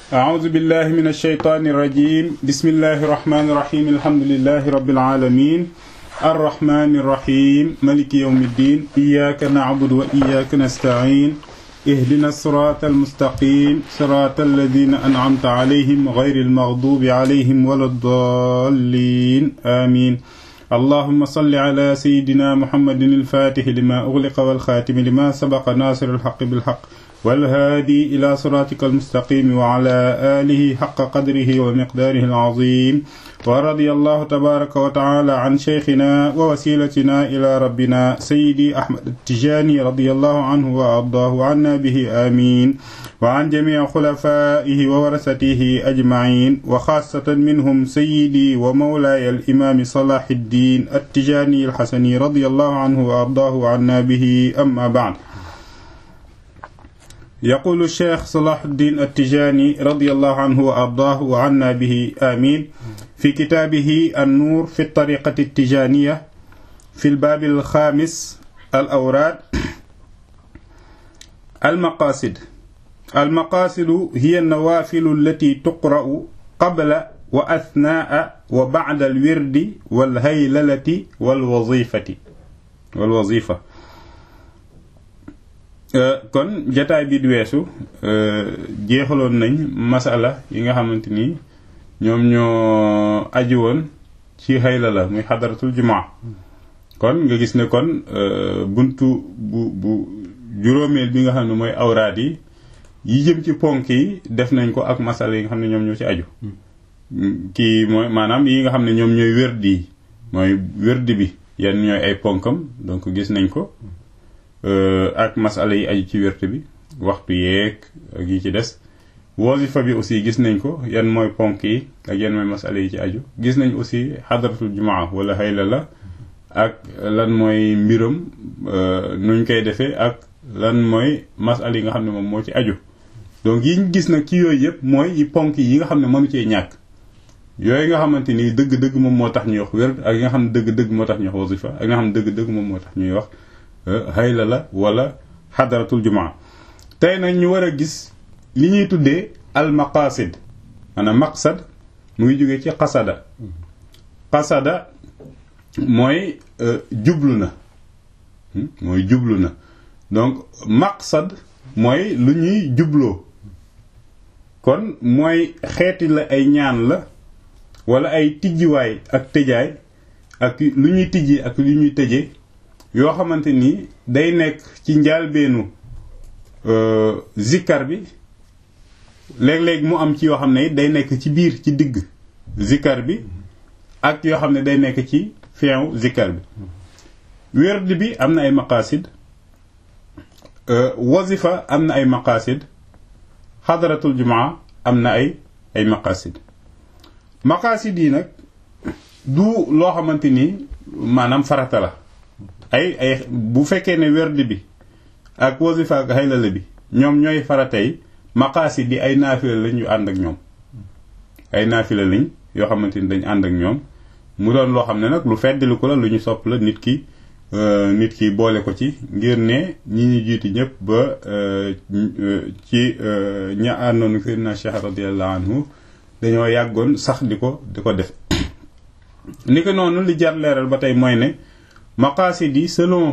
أعوذ بالله من الشيطان الرجيم بسم الله الرحمن الرحيم الحمد لله رب العالمين الرحمن الرحيم ملك يوم الدين إياك نعبد وإياك نستعين اهدنا الصراط المستقيم صراط الذين أنعمت عليهم غير المغضوب عليهم ولا الضالين آمين اللهم صل على سيدنا محمد الفاتح لما أغلق والخاتم لما سبق ناصر الحق بالحق والهادي إلى صراطك المستقيم وعلى آله حق قدره ومقداره العظيم ورضي الله تبارك وتعالى عن شيخنا ووسيلتنا إلى ربنا سيدي أحمد التجاني رضي الله عنه وأرضاه عنا به آمين وعن جميع خلفائه وورثته أجمعين وخاصة منهم سيدي ومولاي الإمام صلاح الدين التجاني الحسني رضي الله عنه وأرضاه عنا به أما بعد يقول الشيخ صلاح الدين التجاني رضي الله عنه وأرضاه وعنا به آمين في كتابه النور في الطريقة التجانية في الباب الخامس الأوراد المقاصد المقاصد هي النوافل التي تقرأ قبل وأثناء وبعد الورد والهيللة والوظيفة والوظيفة kon jataay bi di weesu jeexaloon nañ masala yi nga xamante ni ñoom ñoo aju woon ci xayla la muy xadaratul jumaa kon nga gis ne kon buntu bu bu juróomeel bi nga xam ne mooy awraad yi yi jëm ci ponk yi def nañ ko ak masala yi nga xam ne ñoom ñoo ci aju kii mooy maanaam yi nga xam ne ñoom ñooy wérdi yi mooy wérdi bi yan ñooy ay ponkam donc gis nañ ko ak masala yi aju ci wérte bi waxtu yeeg ak yi ci des wasifa bi aussi gis nañ ko yan mooy ponk yi ak yan mooy masala yi ci aju gis nañ aussi xadaratul jumaa wala xayla la ak lan mooy mbiram nuñ koy defee ak lan mooy masala yi nga xam ne moom moo ci aju donc yi ñu gis nag ci yooyu yëpp mooy yi ponk yi nga xam ne mënu cee ñàkk yooyu nga xamante ni dëgg-dëgg moom moo tax ñuy wax wér ak yi nga xam ne dëgg-dëgg moo tax ñuy wax wasifa ak nga xam ne dëgg-dëgg moom moo tax ñuy wax hayla la wala xadaratul jumaa tey nag ñu war a gis li ñuy tuddee al maqasid maanaam maqsad mu ngi jógee ci xasada xasada mooy jublu na mooy jublu na donc maqsad mooy lu ñuy jubloo kon mooy xeeti la ay ñaan la wala ay tijjiwaay ak tëjaay ak lu ñuy tijji ak lu ñuy tëjee yoo xamante ni day nekk ci njaalbeenu zikkar bi léeg-léeg mu am ci yoo xam ne day nekk ci biir ci digg zikkar bi ak yoo xam ne day nekk ci feew zikkar bi werd bi am na ay maqasid wazifa am na ay maqasid xadaratul jumaa am na ay ay maqasid maqasid yi nag du loo xamante ni maanaam farata la ay ay bu fekkee ne werd bi ak wasifa ak xaylala bi ñoom ñooy faratay maqaasi di ay naafila lañ yu ànd ak ñoom ay naafila lañ yoo xamante ni dañ ànd ak ñoom mu doon loo xam ne nag lu feddali ko la lu ñu sopp la nit ki nit ki boole ko ci ngir ne ñi ñu jiitu ñëpp ba ci ña àndoon Seydina Cheikh radiyallahu anhu dañoo yàggoon sax di ko di ko def ni ko noonu li jar leeral ba tey mooy ne maqaasid yi selon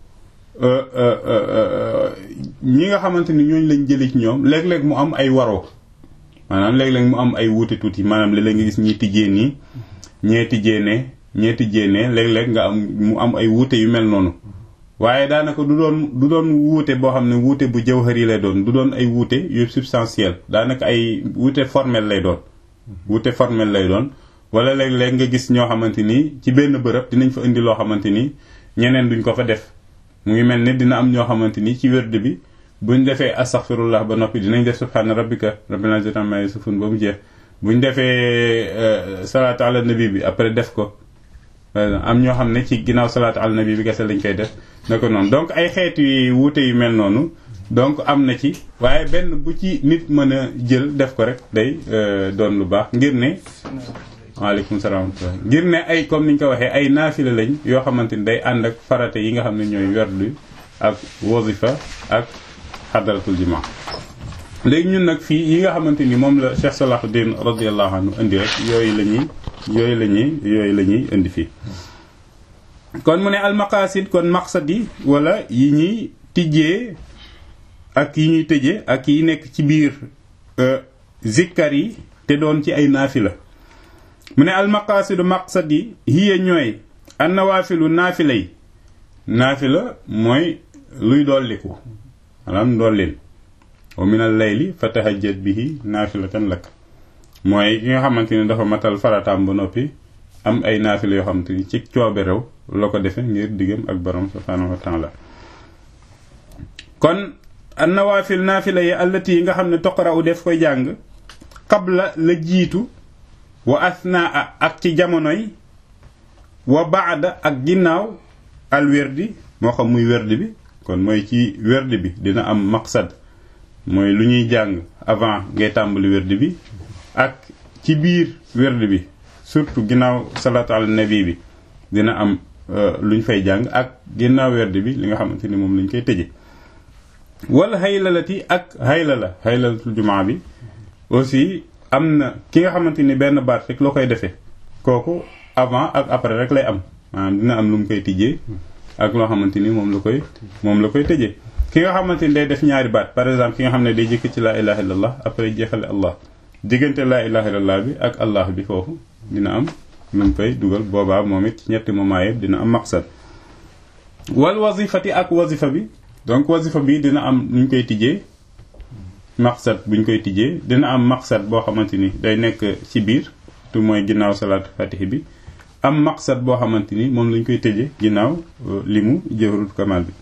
ñi nga xamante ni ñooñu lañ jëlee ci ñoom léeg-léeg mu am ay waroo maanaam léeg-léeg mu am ay wuute tuuti maanaam léeg-léeg nga gis ñi tijjee nii ñee tijjee ne ñee tijjee ne léeg-léeg nga am mu am ay wuute yu mel noonu waaye daanaka du doon du doon wuute boo xam ne wuute bu jawhari lay doon du doon ay wuute yu substantiel daanaka ay wuute formel lay doon wuute formel lay doon wala léeg-léeg nga gis ñoo xamante ni ci benn bërëb dinañ fa indi loo xamante ni ñeneen duñ ko fa def mu ngi mel ni dina am ñoo xamante ni ci wérd bi buñ defee astaghfirullah ba noppi dinañ def subhaana rabbika rabbil izzati amma yasifun ba mu jeex buñ defee salaatu ala nabi bi après def ko am ñoo xam ne ci ginnaaw salaatu ala nabi bi kese lañ koy def na ko noonu donc ay xeet yu wuute yu mel noonu donc am na ci waaye benn bu ci nit mën a jël def ko rek day doon lu baax ngir ne waaleykum salaam ngir ne ay comme ni ñu ko waxee ay naafila lañ yoo xamante ni day ànd ak farate yi nga xam ne ñooy werdu ak wasifa ak xadaratul juma léegi ñun nag fii yi nga xamante ni moom la Cheikh Salahuddin radiyallahu anhu indi rek yooyu la ñuy yooyu la ñuy yooyu la ñuy indi fii kon mu ne almaqasid kon maqsad yi wala yi ñuy tijjee ak yi ñuy tëjee ak yi nekk ci biir zikkar yi te doon ci ay naafila mu ne almaqasidu maqsad yi hiya ñooy an nawaafilu naafila yi naafila mooy luy dolliku maanaam dollin wa min al layli fa tahajjat bihi naafilatan lak mooy ki nga xamante ni dafa matal farataam ba noppi am ay naafila yoo xamante ni ci coobe rew la ko defe ngir diggam ak borom subhaanahu wa taala kon an nawaafil naafila yi allati yi nga xam ne toqara u def koy jàng qabla la jiitu wa asnaa ak ci jamonoy wa baada ak ginnaaw al werdi moo xam muy werdi bi kon mooy ci werdi bi dina am maqsad mooy lu ñuy jàng avant ngay tàmbali werdi bi ak ci biir werdi bi surtout ginnaaw salaatu ala nabi bi dina am lu ñu fay jàng ak ginnaaw werdi bi li nga xamante ni moom lañ koy tëje wala haylalati ak haylala haylalatul jumaa bi aussi am na ki nga xamante ni benn baat rek loo koy defee kooku avant ak après rek lay am maanaam dina am lu mu koy tijjee ak loo xamante ni moom la koy moom la koy tëjee ki nga xamante ni day def ñaari baat par exemple ki nga xam ne day jëkk ci laa ilaha illallah après jeexale allah diggante laa ilaha illallah bi ak allah bi foofu dina am lu mu koy dugal boobaa moom it ci ñetti moment yëpp dina am maqsad wal wazifati ak wazifa bi donc wazifa bi dina am nu ñu koy tijjee maqsad bu ñu koy tijjee dina am maqsad boo xamante ni day nekk ci biir tu mooy ginnaaw salaatu fatihi bi am maqsad boo xamante ni moom lañ koy tëje ginnaaw li mu jawharul kamal bi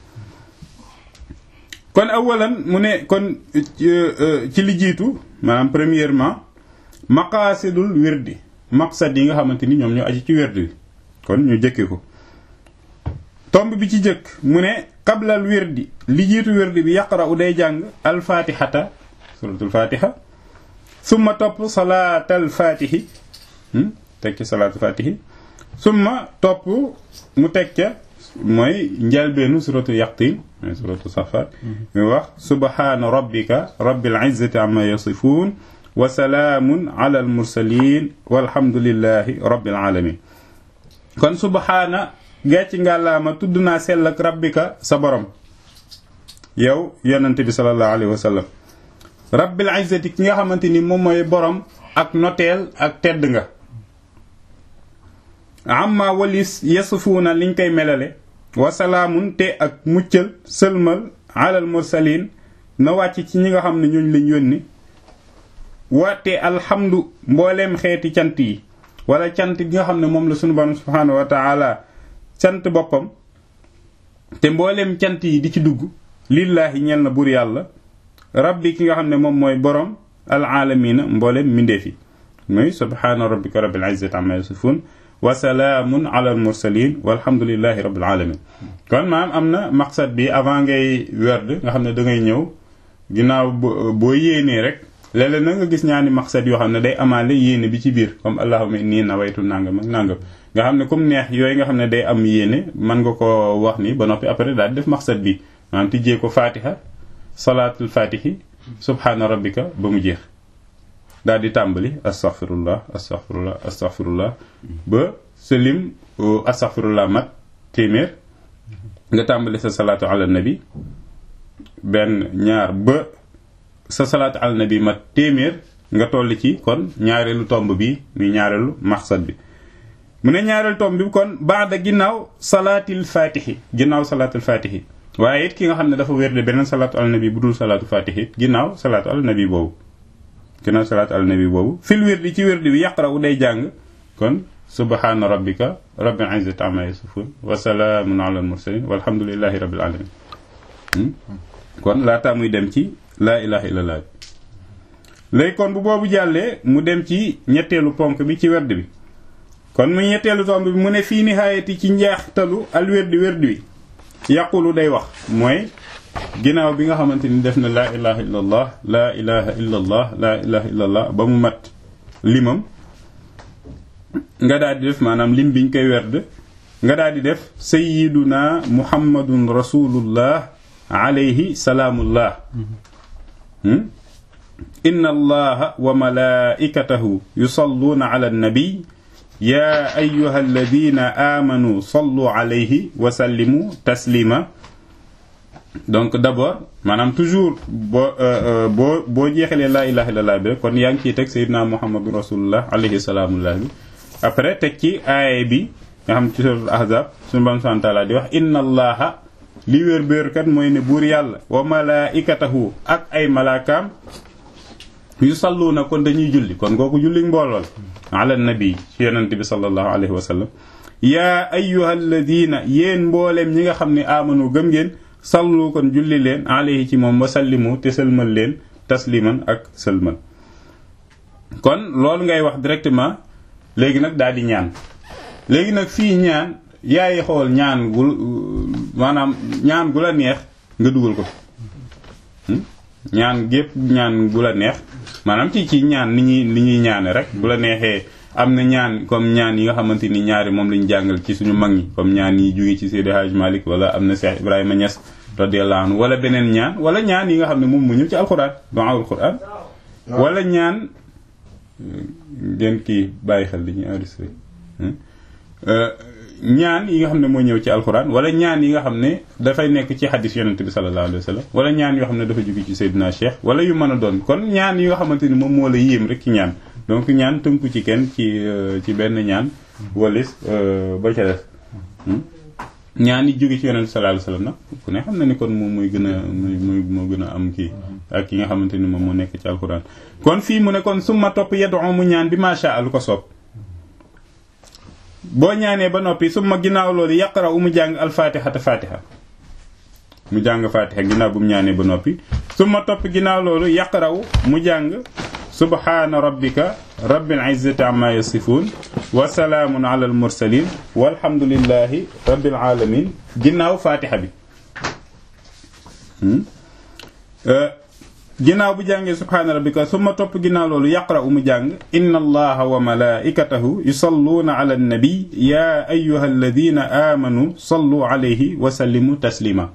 kon awalan mu ne kon ci li jiitu maanaam premièrement maqaasidul wirdi maqsad yi nga xamante ni ñoom ñoo aji ci wirdi bi kon ñu jëkke ko tomb bi ci jëkk mu ne qablal wirdi li jiitu wirdi bi yaqra u day jàng alfatihata suratul fatiha summa topp salaatal fatihi teg ci salaatul fatihi summa topp mu teg ca mooy njalbeenu suratu yaqtin mooy suratu safat mu wax subhana rabbika rabbil izzati amma yasifun wa salaamun ala al mursalin walhamdulillahi rabbil alamin kon subhana gàcci ngàllaama tudd naa sell ak rabbika sa borom yow yonente bi sallallahu alayhi wa sallam rabbil izzati ki nga xamante ni moom mooy borom ak noteel ak tedd nga amma walis yasufuuna liñ koy melale wasalaamun te ak muccal sëlmal alal mursalin na wàcc ci ñi nga xam ne ñooñ lañ yónni wate alhamdu mbooleem xeeti cant yi wala cant gi nga xam ne moom la sunu borom subhaanahu wa taala cant boppam te mbooleem cant yi di ci dugg lillaahi ñel na buur yàlla rabbi ki nga xam ne moom mooy borom alaalamina mbooleem mindeef yi mooy subhaana rabbika rabbil izzati amma yasifun wa salaamun ala al mursalin walhamdulillahi rabbil alamin kon maam am na maqsad bi avant ngay werd nga xam ne da ngay ñëw ginnaaw boo yéenee rek léeg-léeg na nga gis ñaani maqsad yoo xam ne day amaale yéene bi ci biir comme allahumma inni nawaytu nangam ak nangam nga xam ne comme neex yooyu nga xam ne day am yéene mën nga ko wax ni ba noppi après daal def maqsad bi maanaam tijjee ko fatiha salaatul fatihi subhaana rabbika ba mu jeex daal di tàmbali astaghfirullah astaghfirullah astaghfirullah ba sa lim astaghfirullah mat téeméer nga tàmbali sa salaatu ala nabi benn ñaar ba sa salaatu ala nabi mat téeméer nga toll ci kon ñaareelu tomb bi muy ñaareelu maqsad bi mu ne ñaareelu tomb bi kon baada ginnaaw salaatil fatihi ginnaaw salaatil fatihi waaye it ki nga xam ne dafa wérde beneen salaatu ala nabi bu dul salaatu fatihi ginnaaw salaatu ala nabi boobu ginnaaw salaatu ala nabi boobu fil wirdi ci wirdi bi yaqra u day jàng kon subhaana rabbika rabbil izzati amma yasifun wa salaamun ala al mursalin walhamdulillahi rabbil alamin kon laataa muy dem ci laa ilaha illallah léegi kon bu boobu jàllee mu dem ci ñetteelu ponk bi ci werd bi kon mu ñetteelu tomb bi mu ne fii nihaayati ci njeextalu al werdi werdi wi yaqulu day wax mooy ginnaaw bi nga xamante ni def na laa ilaha illallah laa ilaha illallah laa ilaha illallah ba mu mat limam nga daal di def maanaam lim biñ koy werd nga daal di def sayyiduna muhammadun rasulullah alayhi salaamullah inna allaha wa malaikatahu yusalluuna ala annabi ya ayuha alladina amanu sallu alayhi wa sallimu taslima donc d'abord maanaam toujours boo boo boo jeexalee laa ilaha illallah bi kon yaa ngi ciy teg sayyidina muhammadu rasulullah alayhi salaamullah bi après teg ci aaya bi nga xam ci suratul ahzab suñu bam subhanahu taala di wax inna allaha li wér béer kat mooy ne buur yàlla wa malaikatahu ak ay malaakaam yu salluuna kon dañuy julli kon kooku julli mboolool ala nabi ci yonent bi sallallahu alayhi wa sallam yaa ayyuha alladina yéen mbooleem ñi nga xam ne amanu gëm ngeen sallu kon julli leen alayhi ci moom wa sallimu te sëlmal leen tasliman ak sëlmal kon loolu ngay wax directement léegi nag daal di ñaan léegi nag fii ñaan yaay xool ñaan gu maanaam ñaan gu la neex nga dugal ko ñaan gépp ñaan gu la neex maanaam ci ci ñaan ni ñuy ni ñuy ñaane rek bu la neexee am na ñaan comme ñaan yi nga xamante ni ñaari moom lañu jàngal ci suñu mag ñi comme ñaan yi jóge ci Seydi Hadj Malick wala am na Cheikh Ibrahima Niass radiyallahu anhu wala beneen ñaan wala ñaan yi nga xam ne moom mu ñëw ci alxuraan du'aul Qur'an wala ñaan ngeen kii bàyyi xel li ñuy enregistré ñaan yi nga xam ne moo ñëw ci alxuraan wala ñaan yi nga xam ne dafay nekk ci xadis yonente bi sallallahu alayhi wa sallam wala ñaan yoo xam ne dafa jóge ci Seydina Cheikh wala yu mën a doon kon ñaan yi nga xamante ni moom moo la yéem rek ci ñaan donc ñaan tënku ci kenn ci ci benn ñaan walis ba ca des ñaan yi jóge ci yonente sallallahu alayhi wa sallam nag ku ne xam na ni kon moom mooy gën a mooy moo gën a am kii ak ki nga xamante ni moom moo nekk ci alxuraan kon fii mu ne kon summa topp yeddu mu ñaan bi macha lu ko soob boo ñaanee ba noppi su ma ginnaaw loolu yaqara u mu jàng alfatihata fatiha mu jàng fatiha ginnaaw bu mu ñaanee ba noppi su ma topp ginnaaw loolu yaqara u mu jàng subhaana rabbika rabbil izzati amma yasifun wa salaamun ala al mursalin walhamdulillahi rabbil alamin ginnaaw fatiha bi ginnaaw bu jàngee subhaana rabbika summa topp ginnaaw loolu yaqra u mu jàng inna allaha wa malaikatahu yusalluuna ala annabi ya ayuha alladina amanu sallu alayhi wa sallimu taslima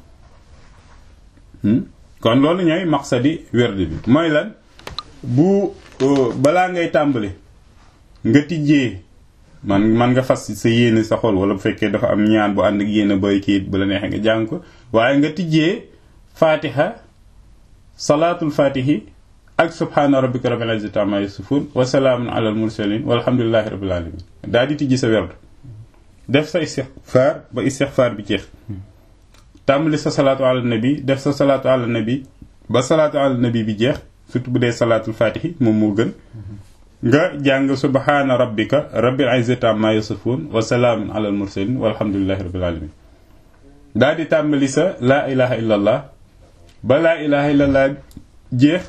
kon loolu ñooy maqsadi werd bi mooy lan bu balaa ngay tàmbali nga tijjee man man nga fas sa yéene sa xol wala bu fekkee dafa am ñaan bu ànd ak yéene boy kiit bu la neexee nga jàng ko waaye nga tijjee fatiha salaatul fatihi ak subhaana rabbika rabbil izzati amma yasifun wa salaamun alal mursalin walhamdulillahi rabbil alamin daal di tijji sa werd def sa istixfaar ba istixfaar bi jeex tàmbali sa salaatu ala nabi def sa salaatu ala nabi ba salaatu ala nabi bi jeex surtout bu dee salaatul fatihi moom moo gën nga jàng subhaana rabbika rabbil izzati amma yasifun wa salaamun alal mursalin walhamdulillahi rabbil alamin daal di tàmbali sa laa ilaha illallah ba laa ilaha illallah jeex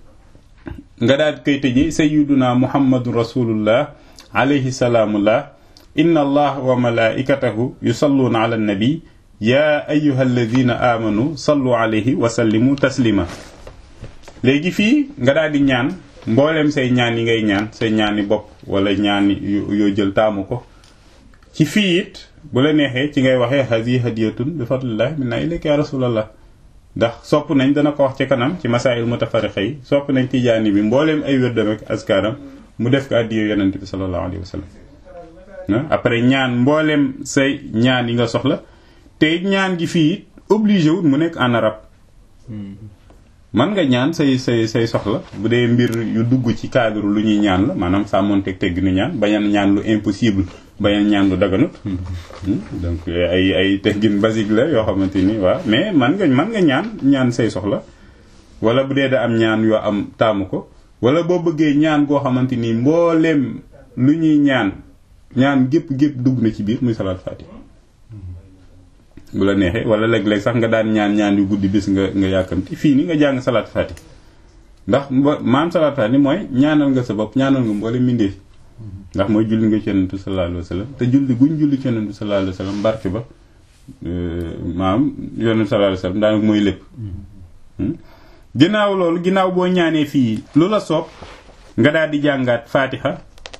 nga daal di koy tëje sayyiduna muhammadun rasulullah alayhi salaamullah inna allah wa malaikatahu yusalluuna ala nabi ya ayuha alladina amanu sallu alayhi wa sallimu taslima léegi fii nga daal di ñaan mbooleem say ñaan yi ngay ñaan say ñaani bopp wala ñaani yoo jël taamu ko ci fii it bu la neexee ci ngay waxee hadi hadiyatun bi fadlillah minna ilayka ya rasulallah ndax sopp nañ dana ko wax ci kanam ci masaayil mutafariqa yi sopp nañ tijaani bi mbooleem ay wérdam ak askaram mu def ko addiyo yonent bi sallallahu alayhi wa sallam après ñaan mbooleem say ñaan yi nga soxla te ñaan gi fii obligé wut mu nekk en arabe man nga ñaan say say say soxla bu dee mbir yu dugg ci cadre lu ñuy ñaan la maanaam sàmmonteeg tegg nu ñaan bañan ñaan lu impossible bañan ñaan lu daganut donc ay ay teggin basique la yoo xamante ni waaw mais man nga man nga ñaan ñaan say soxla wala bu dee da am ñaan yoo am taamu ko wala boo bëggee ñaan goo xamante ni mbooleem lu ñuy ñaan ñaan gépp gépp dugg na ci biir muy salaat fatiha bu la neexee wala léeg-léeg sax nga daan ñaan ñaan yu guddi bis nga nga yàkkamti fii ni nga jàng salaat fati ndax maam salaat fati mooy ñaanal nga sa bopp ñaanal nga mboole mbindeef ndax mooy julli nga ci yonent bi sallallahu alayhi wa sallam te julli guñ julli ci yonent bi sallallahu alayhi wa sallam barke ba maam yonent bi sallallahu alayhi wa sallam daanaka mooy lépp ginnaaw loolu ginnaaw boo ñaanee fii lu la soob nga daal di jàngaat fatiha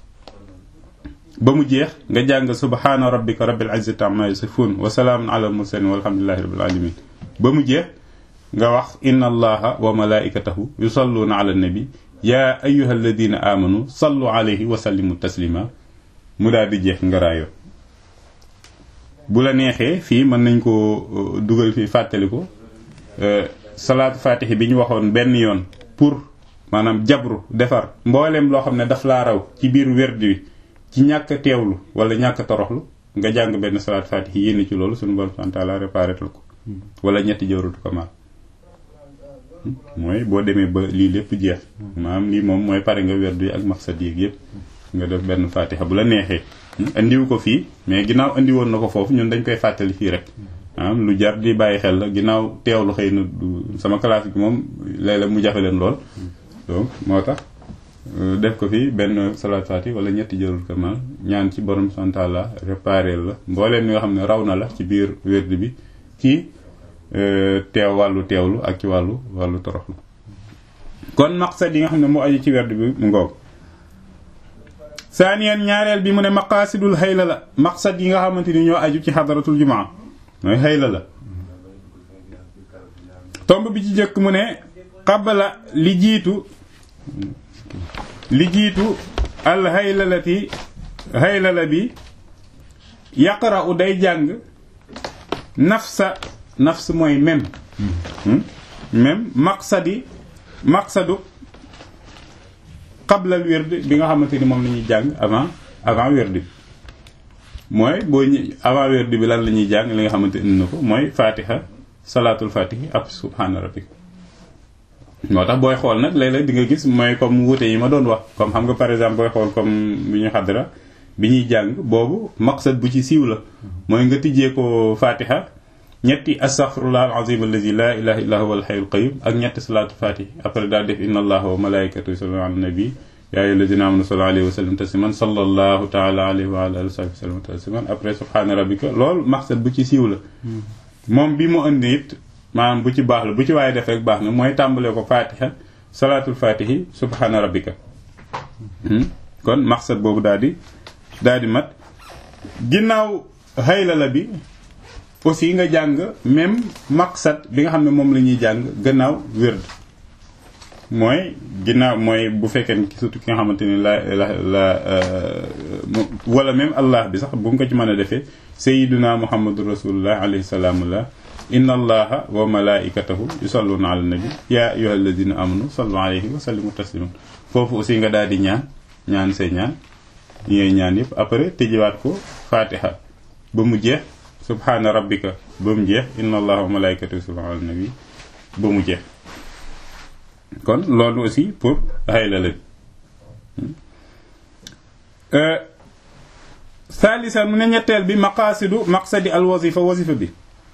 ba mu jeex nga jàng subhaana rabbika rabbil izzati amma yasifun wa salaamun ala mursalin walhamdulillahi rabbil alamin ba mu jeex nga wax inna allaha wa malaikatahu yusalluuna ala nabi yaa ayyuha alladina amanu sallu alayhi wa sallimu taslima mu daal di jeex nga raayoo bu la neexee fii mën nañ ko dugal fii fàttali ko salaatu fatihi bi ñu waxoon benn yoon pour maanaam jabru defar mbooleem loo xam ne daf laa raw ci biir werd wi ci ñàkk teewlu wala ñàkk toroxlu nga jàng benn salaatu fatihi yénn ci loolu suñu borom subhanahu wa ta'ala réparétal ko wala ñetti jawratu kamal mooy boo demee ba lii lépp jeex maanaam lii moom mooy pare nga werd wi ak maqsad yéeg yëpp nga def benn fatiha bu la neexee indiwu ko fii mais ginnaaw indi woon na ko foofu ñun dañ koy fàttali fii rek maanaam lu jar di bàyyi xel la ginnaaw teewlu xëy na du sama classe bi moom léeg-léeg mu jafe leen lool donc moo tax def ko fii benn salaat fatiha wala ñetti jërul kamal ñaan ci borom santala réparé la mbooleem li nga xam ne raw na la ci biir werd bi ci teew wàllu teewlu ak ci wàllu wàllu toroxlu kon maqsad yi nga xam ne moo aju ci werd bi mu ngoog saaniyan ñaareel bi mu ne maqaasidul xayla la maqsad yi nga xamante ni ñoo aju ci xadaratul jumaa mooy xayla la tomb bi ci jëkk mu ne qabla li jiitu li jiitu al xaylalati xaylala bi yaqra'u day jàng nafsa nafs mooy même même maqsadi maqsadu qablal wird bi nga xamante ni moom la ñuy jàng avant avant wird bi mooy boo ñu avant wird bi lan la ñuy jàng li nga xamante indi na ko mooy fatiha salaatul fatihi ak subhaana rabbika moo tax booy xool nag léeg-léeg di nga gis mooy comme wuute yi ma doon wax comme xam nga par exemple booy xool comme bi ñu xadra bi ñuy jàng boobu maqsad bu ci siiw la mooy nga tijjee ko fatiha ñetti astaghfirullah alazim allazi la ilaha illa huwa alhayyul qayyum ak ñetti salatu fatih après daal def inna allaha wa malaikatahu yusalluna ala nabi ya ayyuha allazina amanu sallu alayhi wa sallim tasliman sallallahu ta'ala alayhi wa ala alihi wa sahbihi sallam tasliman après subhana rabbika loolu maqsad bu ci siiw la moom bi mu indi it maanaam bu ci baax la bu ci waaye def rek baax na mooy tàmbalee ko fatiha salatul fatihi subhana rabbika kon maqsad boobu daal di daal di mat ginnaaw hayla la bi aussi nga jàng même maqsad bi nga xam ne moom la ñuy jàng gannaaw wérd mooy ginnaaw mooy bu fekkee surtout ki nga xamante ni la la la wala même allah bi sax bu nga ko ci mën a defee sayyiduna muhammadu rasulullah alayhi salaamullah inna allaha wa malaikatahu yusalluna ala nabi ya ayyuha alladina amanu sallu alayhi wa sallimu tasliman foofu aussi nga daal di ñaan ñaan say ñaan yi ñaan yëpp après tëjiwaat ko fatiha ba mu jeex subhaana rabbika ba mu jeex inna allaha wa malaikatahu yusalluna ala nabi ba mu jeex kon loolu aussi pour xayla la thalisan mu ne ñetteel bi maqaasidu maqsadi al wazifa wazifa bi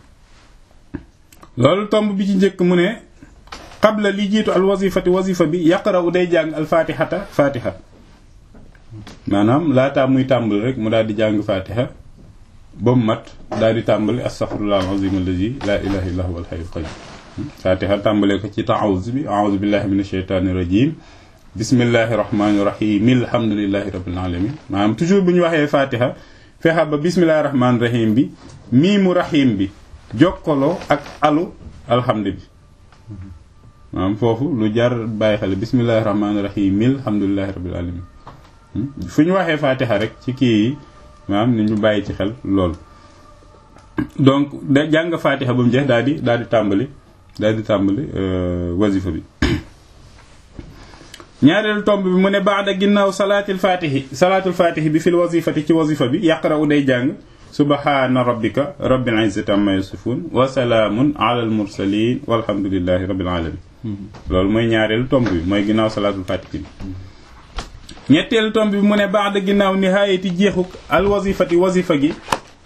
loolu tomb bi ci njëkk mu ne qabla li jiitu al wazifati wazifa bi yaqra'u day jàng al fatihata fatiha maanaam laataa muy tàmbali rek mu daal di jàng fatiha ba mu mat daal di tàmbali astaghfirullah al-azim allazi la ilaha illa huwa al-hayyul qayyum fatiha tàmbalee ko ci ta'awuz bi a'udhu billahi minash shaitani rajim bismillahi rahmani rahim alhamdulillahi rabbil alamin maanaam toujours bu ñu waxee fatiha fexa ba bismillahi rahmani rahim bi miimu rahim bi jokkaloo ak alu alhamdu bi maanaam foofu lu jar bàyyi xel bismillahi rahmani rahim alhamdulillahi rabbil alamin fu ñu waxee fatiha rek ci kii yi maanaam ni ñu bàyyi ci xel loolu donc da jàng fatiha ba mu jeex daal di daal di tàmbali daal di tàmbali wazifa bi ñaareelu tomb bi mu ne baada ginnaaw salaatil fatihi salaatul fatihi bi fil wazifati ci wazifa bi yaqra'u day jàng subhaana rabbika rabbil izzati amma yasifun wa salaamun ala al mursalin walhamdulillahi rabbil alamin loolu mooy ñaareelu tomb bi mooy ginnaaw salaatul fatihi bi ñetteelu tomb bi mu ne baada ginnaaw nihaayati jeexuk al wazifati wazifa gi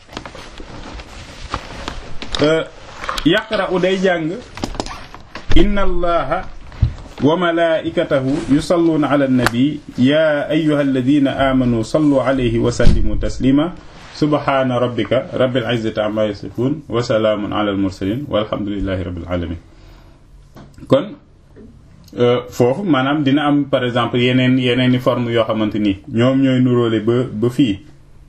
yaqra'u day jàng inna allaha wa malaikatahu yusalluna ala nabi ya ayyuha alladhina amanu sallu alayhi wa sallimu taslima subhana rabbika rabbil izzati amma yasifun wa salaamun ala al mursalin walhamdulillahi rabbil alamin kon foofu maanaam dina am par exemple yeneen yeneen i forme yoo xamante ni ñoom ñooy nuróole ba ba fii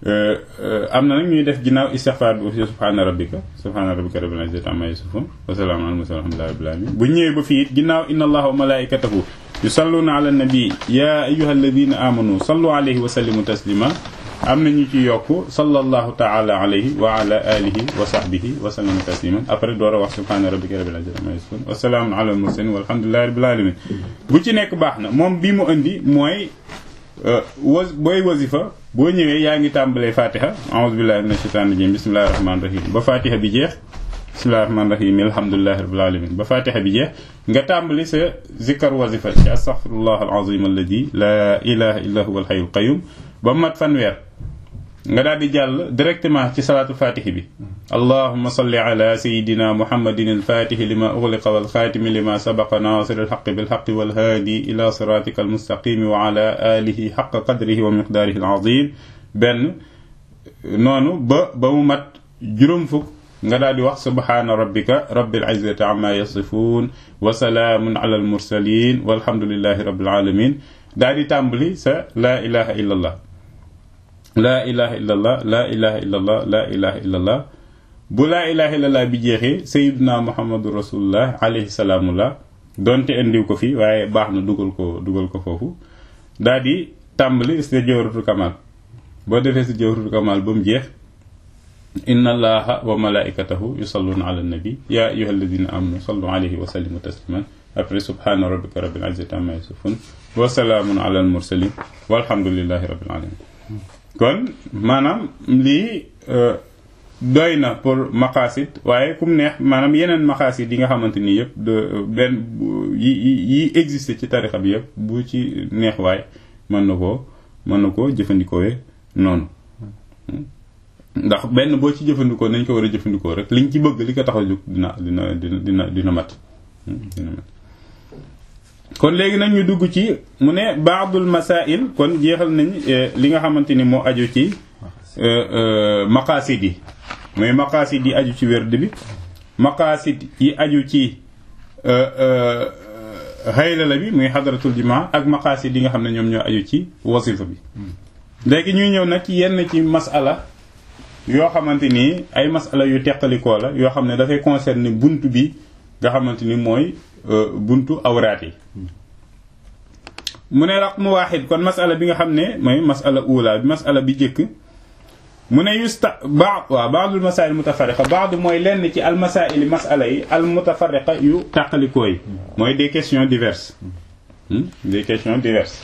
am na nag ñuy def ginnaaw istighfar bi aussi subhaana rabbika subhaana rabbika rabbil izzati amma yasifun wa salaamun alal mursalin alhamdulillahi rabbil alamin bu ñëwee ba fii it ginnaaw inna allaha wa malaikatahu yusalluna ala nabi ya ayyuha alladina amanu sallu alayhi wa sallimu taslima am na ñu ci yokk sallallahu taala alayhi wa ala alihi wa sahbihi wa sallama tasliman après door a wax subhaana rabbika rabbil izzati amma yasifun wa salaamun alal mursalin walhamdulillahi rabbil alamin bu ci nekk baax na moom bi mu indi mooy wa booy wasifa boo ñëwee yaa ngi tàmbalee fatiha a'udhu billahi minash shaitanir rajim bismillahir rahmanir rahim ba fatiha bi jeex bismillahir rahmanir rahim alhamdulillahi rabbil alamin ba fatiha bi jeex nga tàmbali sa zikkar wasifa ci astaghfirullah alazim alladi la ilaha illa huwa alhayyul qayyum ba mat fanweer nga daal di jàll directement ci salaatu fatihi bi allahuma salli ala sayidina muhammadin alfatihi lima ughliqa walxaatimi lima sabaqa nasir alxaqi bilxaqi walhaadi ila siratika almustaqimi wa ala alihi xaqa qadrihi wa miqdaarihi alazim benn noonu ba ba mu mat juróom fukk nga daal di wax subhaana rabbika rabbil izzati amma yasifun wa salaamun ala almursalin walhamdulillahi rabbil alamin daal di tàmbali sa laa ilaha illa allah laa ilaha illallah laa ilaha illallah laa ilaha illallah bu laa ilaha illallah bi jeexee sayiduna muhammadu rasulullah alayhi salaamullah donte indiw ko fii waaye baax na dugal ko dugal ko foofu daal di tàmbali sa jawharatul kamal boo defee sa jawharatul kamal ba mu jeex inna allaha wa malaikatahu yusalluna ala nabi ya ayyuha alladina amanu sallu alayhi wa sallimu tasliman après subhana rabbika rabbil izzati amma yasifun wa salaamun ala al mursalin walhamdulillahi rabbil alamin kon maanaam lii doy na pour maqasid waaye kum neex maanaam yeneen maqasid yi nga xamante ni yëpp de benn yi yi existe ci tarixa bi yëpp bu ci neex waay mën na koo mën na koo jëfandikoowee noonu ndax benn boo ci jëfandikoo nañ ko war a jëfandikoo rek liñ ci bëgg li ko tax a jóg dina dina dina dina dina mat dina mat kon léegi nag ñu dugg ci mu ne baadul masail kon jeexal nañ li nga xamante ni moo aju ci maqasid yi mooy maqasid yi aju ci werd bi maqasid yi aju ci xaylala bi muy xadaratul jumaa ak maqasid yi nga xam ne ñoom ñoo aju ci wasifa bi léegi ñuy ñëw nag ci yenn ci masala yoo xamante ni ay masala yu teqalikoo la yoo xam ne dafay concerner bunt bi nga xamante ni mooy buntu awraat yi mu ne raqmu waaxid kon masala bi nga xam ne mooy masala ula bi masala bi jëkk mu ne yusta ba waaw baadul masail mutafariqa baadu mooy lenn ci al masaili masala yi al mutafariqa yu tàqalikoo yi mooy des questions diverses des questions diverses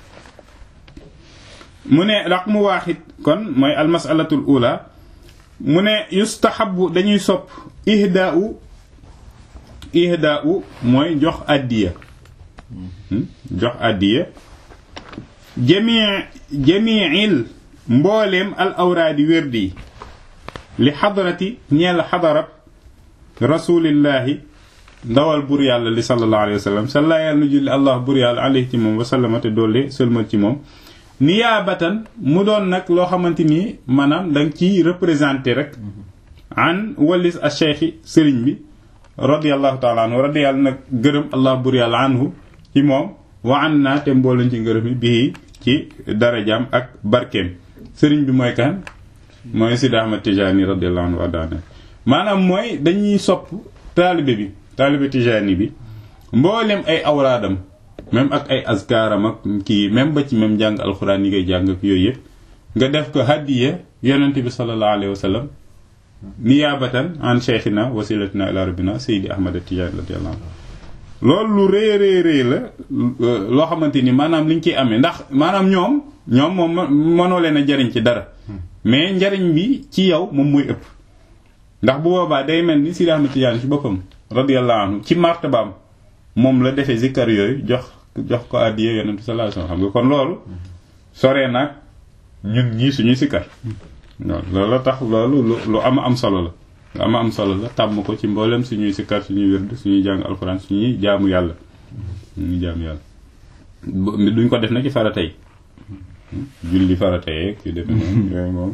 mu ne raqmu waaxid kon mooy al masalatul ula mu ne yustahabu dañuy sopp ihdaau ihdaau mooy jox addiya jox addiya jamii jamiil mbooleem al awraadi wérdi yi li xadarati ñeel xadarab rasulillahi ndawal bur yàlla li sallallahu alayhi wa sallam salla yàlla nu julli allah bur yàlla alayhi ci moom wasallama te doole sëlmal ci moom niyaabatan mu doon nag loo xamante ni maanaam da nga ciy représenté rek an walis a cheikhi sëriñ bi radiallahu taala anhu radi yàlla nag gërëm allah bur yàlla anhu ci moom wa an naa te mboolañ ci ngërëm bii ci darajaam ak barkeem sëriñ bi mooy kan mooy Sidi Ahmad Tijani radiallahu anhu adaana maanaam mooy dañuy sopp taalibe bi taalibe Tijani bi mboolem ay awraadam même ak ay askaaram ak kii même ba ci même jàng alxuraan yi ngay jàng ak yooyu yëpp nga def ko hadiya yonent bi sallallahu alayhi wa sallam niyaabatan an cheikhina wasilatina ila rabbina Seydi Ahmad Tijani radiallahu anhu loolu lu rëy rëy rëy la loo xamante ni maanaam liñ ciy amee ndax maanaam ñoom ñoom moom mënoo leen a jariñ ci dara mais njariñ bi ci yow moom mooy ëpp ndax bu boobaa day mel ni Sidi Ahmad Tijaani ci boppam radiyallahu anhu ci martabaam moom la defee zikkar yooyu jox jox ko addiya yonent sallallahu alayhi wasallam xam nga kon loolu soree nag ñun ñii suñuy sikkar loolu la tax loolu lu lu ama am solo la lu ama am solo la tàmm ko ci mboolem suñuy sikkar suñuy wérd suñuy jàng alxuraan suñuy jaamu yàlla suñuy jaamu yàlla duñ ko def na ci farata yi julli farata yeeg yu def noonu yooyu moom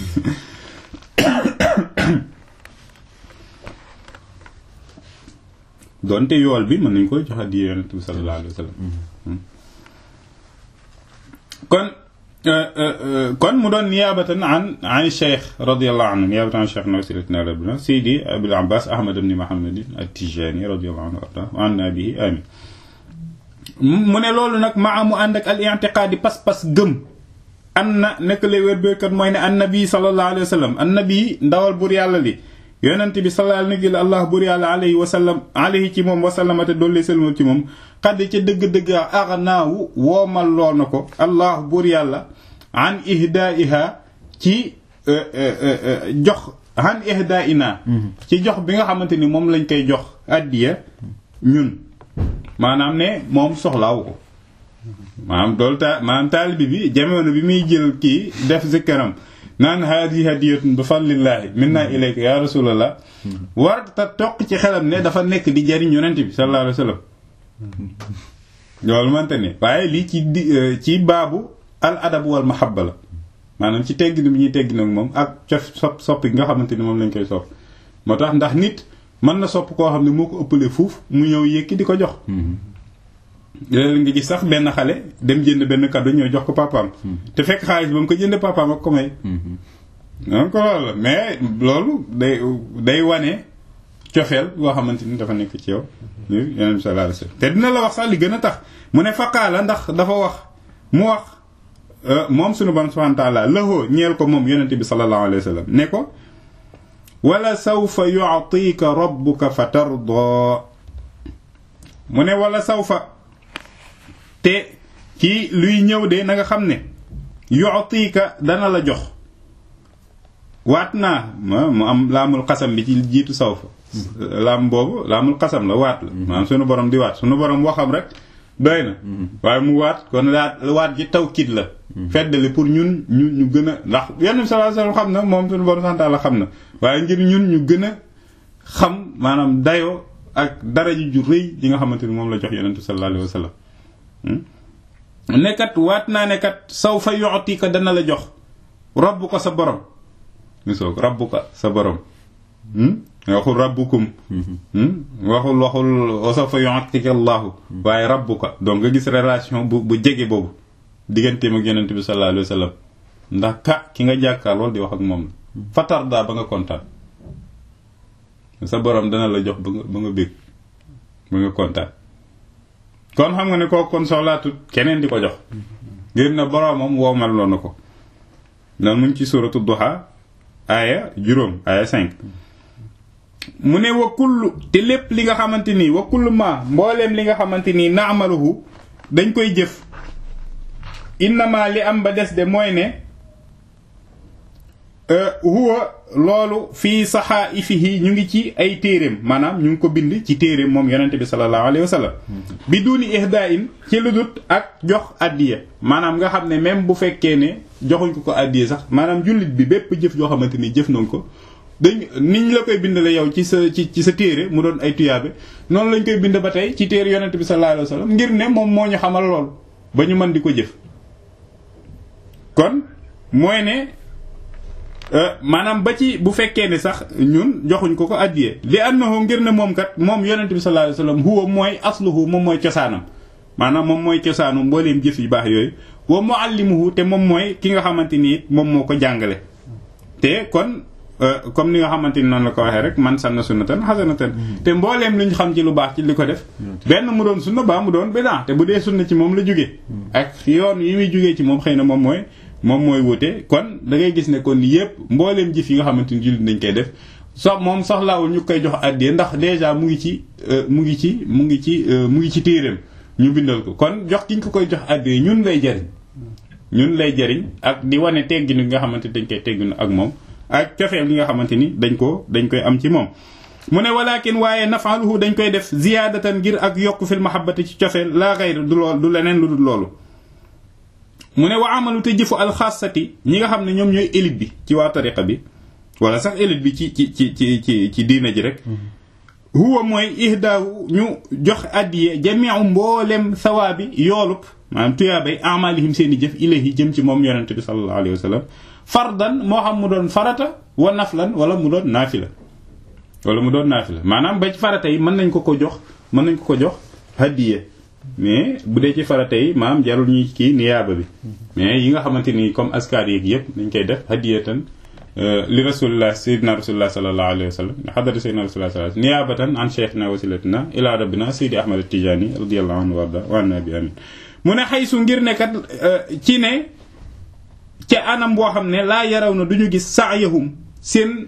doonte yool bi mën nañ koy jox addiya yonent bi sallallahu alayhi wa sallam kon kon mu doon niyaabatan an an cheikh radiallahu anhu niyaabatan an cheikh nasiruddin rabbina seydi abul abbas ahmad ibn muhammadin at-tijani radiallahu anhu arda wa anna bihi amin mu ne loolu nag maa mu ànd ak al i'tiqaadi pas-pas gëm an na nekk lay wér béykat mooy ne annabi sallallahu alayhi wa sallam annabi ndawal bur yàlla li yonent bi sallallahu alayhi wa allah bur yàlla alayhi wa sallam alayhi ci moom wa sallamate doollee selmal ci moom xadd ca dëgg-dëgg aghnaawu woomal loo na ko allah bur yàlla an ihdaiha ci jox an ihdaina ci jox bi nga xamante ni moom lañ koy jox addiya ñun maanaam ne moom soxlaawu ko maanaam doolu ta maanaam taalibi bi jamono bi muy jël kii def zikkaram naan haadi hadiyatun bi fadlillahi minna ilayka ya rasulallah war ta toq ci xelam ne dafa nekk di jariñ yonent bi sallallahu alayhi wa sallam loolu mante ne waaye lii ci di ci baabu al adab wal mahabba la maanaam ci teggin bi ñuy teggin ak moom ak cof sopp soppi nga xamante ni moom lañ koy sopp moo tax ndax nit mën na sopp koo xam ne moo ko ëppalee fuuf mu ñëw yëkki di ko jox léeg nga gis sax benn xale dem jënd benn cadeau ñëw jox ko papaam te fekk xaalis ba mu ko jënd papaam ak ko may donc loolu la mais loolu day day wane cofeel boo xamante ni dafa nekk ci yow yeneen bi sallallahu alayhi wasallam te dina la wax sax li gën a tax mu ne faqaala ndax dafa wax mu wax moom suñu borom subhanahu wa ta'ala lahoo ñeel ko moom yonente bi sallallahu alayhi wasallam ne ko wala sawfa yu'tika rabbuka fatarda mu ne wala sawfa te ci luy ñëw de na nga xam ne yu'tika dana la jox waat naa mu am laamul xasam bi ci jiitu sawfa laam boobu laamul xasam la waat la maanaam sunu borom di waat sunu borom waxam rek doy na waaye mu waat kon laat waat ji tawkid la feddali pour ñun ñu ñu gën a ndax yenn sallallahu alayhi wasallam xam na moom sunu borom santaala xam na waaye ngir ñun ñu gën a xam maanaam dayoo ak daraja ju rëy yi nga xamante ni moom la jox yonentu sallallahu alayhi wasallam nekkat waat naa ne kat saw fa yu'tika dana la jox rabbu ko sa borom gisoo rabbu ko sa borom waxul rabbukum waxul waxul saw fa yu'tika allahu waaye rabbu ko donc nga gis relation bu bu jege boobu digganteem ak yonent bi sallallahu alayhi wasallam ndax ka ki nga jàkkaar loolu di wax ak moom la fatar daa ba nga kontaan sa borom dana la jox ba nga ba nga bég ba nga kontaan kon xam nga ne kooku kon soxlaatut keneen di ko jox ngir na boromam woomal loo na ko noonu mu ngi ci suratu duha aaya juróom aaya cinq mu ne wa kullu te lépp li nga xamante nii wa kullu ma mbooleem li nga xamante nii naamaluhu dañ koy jëf innama li am ba des de mooy ne huwa loolu fii saxaa'ifihi ñu ngi ci ay téeréem maanaam ñu ngi ko bind ci téeréem moom yonente bi sallallahu alayhi wa sallam bi duni ihdaa'in ci ludut ak jox addiya maanaam nga xam ne même bu fekkee ne joxuñ ko ko addiya sax maanaam jullit bi bépp jëf joo xamante ni jëf nañ ko dañ niñ la koy bindale yow ci sa ci ci sa téere mu doon ay tuyaabe noonu lañ koy bind ba tey ci téere yonente bi sallallahu alayhi wa sallam ngir ne moom moo ñu xamal lool ba ñu mën di ko jëf kon mooy ne maanaam ba ci bu fekkee ne sax ñun joxuñ ko ko addiyee li annahu ngir ne moom kat moom yonent bi sallallahu alayhi wasallam huwa mooy asluhu moom mooy cosaanam maanaam moom mooy cosaanu mbooleem jëf yu baax yooyu wa muallimuhu te moom mooy ki nga xamante ni it moom moo ko jàngale te kon comme ni nga xamante ni noonu la ko waxee rek man sanna sunnatan hasanatan te mbooleem lu ñu xam ci lu baax ci li ko def benn mu doon sunna baa mu doon bidaa te bu dee sunna ci moom la jógee ak yoon yi muy jógee ci moom xëy na moom mooy moom mooy wute kon da ngay gis ne kon yépp mbooleem jëf yi nga xamante ni jullit dañ koy def so moom soxlaawul ñu koy jox àddee ndax déjà mu ngi ci mu ngi ci mu ngi ci mu ngi ci téereem ñu bindal ko kon jox ki ñu ko koy jox àddee ñun lay jariñ ñun lay jariñ ak di wane tegginu nga xamante ni dañ koy tegginu ak moom ak cofeel gi nga xamante ni dañ ko dañ koy am ci moom mu ne walakin waaye nafaaluhu dañ koy def ziyaadatan ngir ak yokk fil mahabbati ci cofeel laa xayr du lool du leneen lu dul loolu mu ne wa amalu te jëfu alxaasati ñi nga xam ne ñoom ñooy élite bi ci waa tariqa bi wala sax élite bi ci ci ci ci ci ci diina ji rek huwa mooy ihdaawu ñu jox addiye jamiu mboolem sawaabi yoolub maanaam tuyaabay amalihim seen i jëf ilayhi jëm ci moom yonente bi sallallahu alayhi wa sallam fardan moo xam mu doon farata wa naflan wala mu doon naafila wala mu doon naafila maanaam ba ci farata yi mën nañ ko ko jox mën nañ ko ko jox addiye mais bu dee ci farata yi maam jarul ñuy kii niyaaba bi mais yi nga xamante ni comme askar yeeg yëpp dañ koy def hadiyatan li rasulillah sayyidina rasulillah sallallahu alayhi wa sallam xadara sayyidina rasulillah sallallahu alayhi niyaabatan an cheikhina wasilatina ila rabbina sayyidi ahmad tijani radiyallahu anhu warda wa anna bi amin mu ne xaysu ngir ne kat ci ne ca anam boo xam ne laa yaraw na duñu gis saayahum seen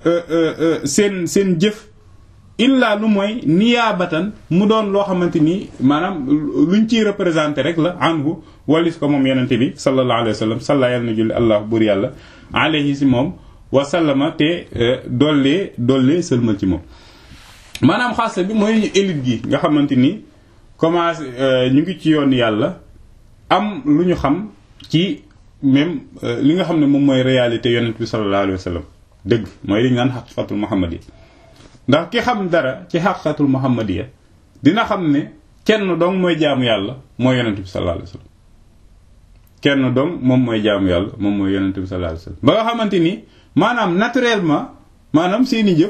seen seen jëf illa lu mooy niyaabatan mu doon loo xamante ni maanaam luñ ciy représenté rek la anhu walis ko moom yenente bi sallallahu alayhi wa sallam salla yàlla na julli allah buur yàlla alayhi si moom wasallama te dollee dollee sëlmal ci moom maanaam xaasa bi mooy élite gi nga xamante ni commencé ñu ngi ci yoon yàlla am lu ñu xam ci même li nga xam ne moom mooy réalité yonent bi sallallahu alayhi wa sallam dëgg mooy li ñu naan xaqiqatul muhammadiya ndax ki xam dara ci xaqiqatul muhammadiya dina xam ne kenn dong mooy jaamu yàlla mooy yonent bi sallallahu alayhi wa sallam kenn dong moom mooy jaamu yàlla moom mooy yonent bi sallallahu alayhi wa sallam ba nga xamante ni maanaam naturellement maanaam seeni jëf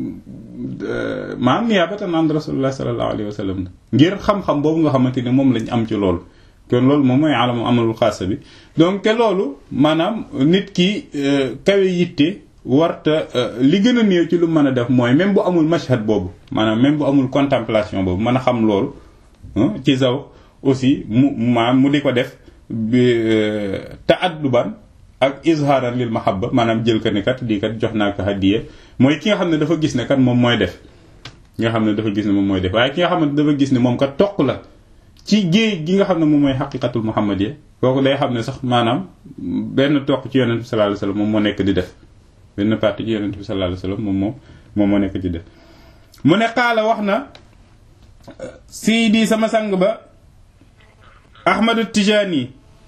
maanaam niyaabatan an rasulullah sallallahu alayhi wa sallam ngir xam-xam boobu nga xamante ni moom lañ am ci loolu kon loolu moom mooy alamu amalul xaasa bi donc te loolu maanaam nit ki kawe yitte warta li gën a néew ci lu mën a def mooy même bu amul mashhad boobu maanaam même bu amul contemplation boobu mën a xam loolu ci zaw aussi mu maanaam mu di ko def ta'adduban ak izharan lil mahabba maanaam jël ko ne kat di kat jox naa ko hadiya mooy ki nga xam ne dafa gis ne kat moom mooy def ki nga xam ne dafa gis ne moom mooy def waaye ki nga xam ne dafa gis ne moom kat toq la ci géej gi nga xam ne moom mooy xaqiqatul muhammadiyya kooku day xam ne sax maanaam benn toq ci yonent bi sallallahu alayhi wasallam moom moo nekk di def benn partie ci yonent bi sallallahu alayhi wasallam moom moo moom moo nekk di def mu ne xaala wax na sidi sama sang ba ahmadu tijani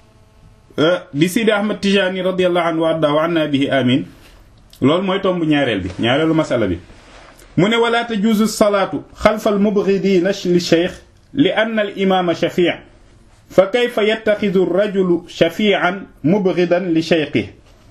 di sidi ahmad tijani radiyallahu anhu wa arda wa anna bihi amin loolu mooy tomb ñaareel bi ñaareelu masala bi mu ne wala tajuuzu salaatu xalfa al mubghidina li cheikh li anna al imaama shafi' fa kayfa yattaxidu rajulu shafi'an mubghidan li cheikhihi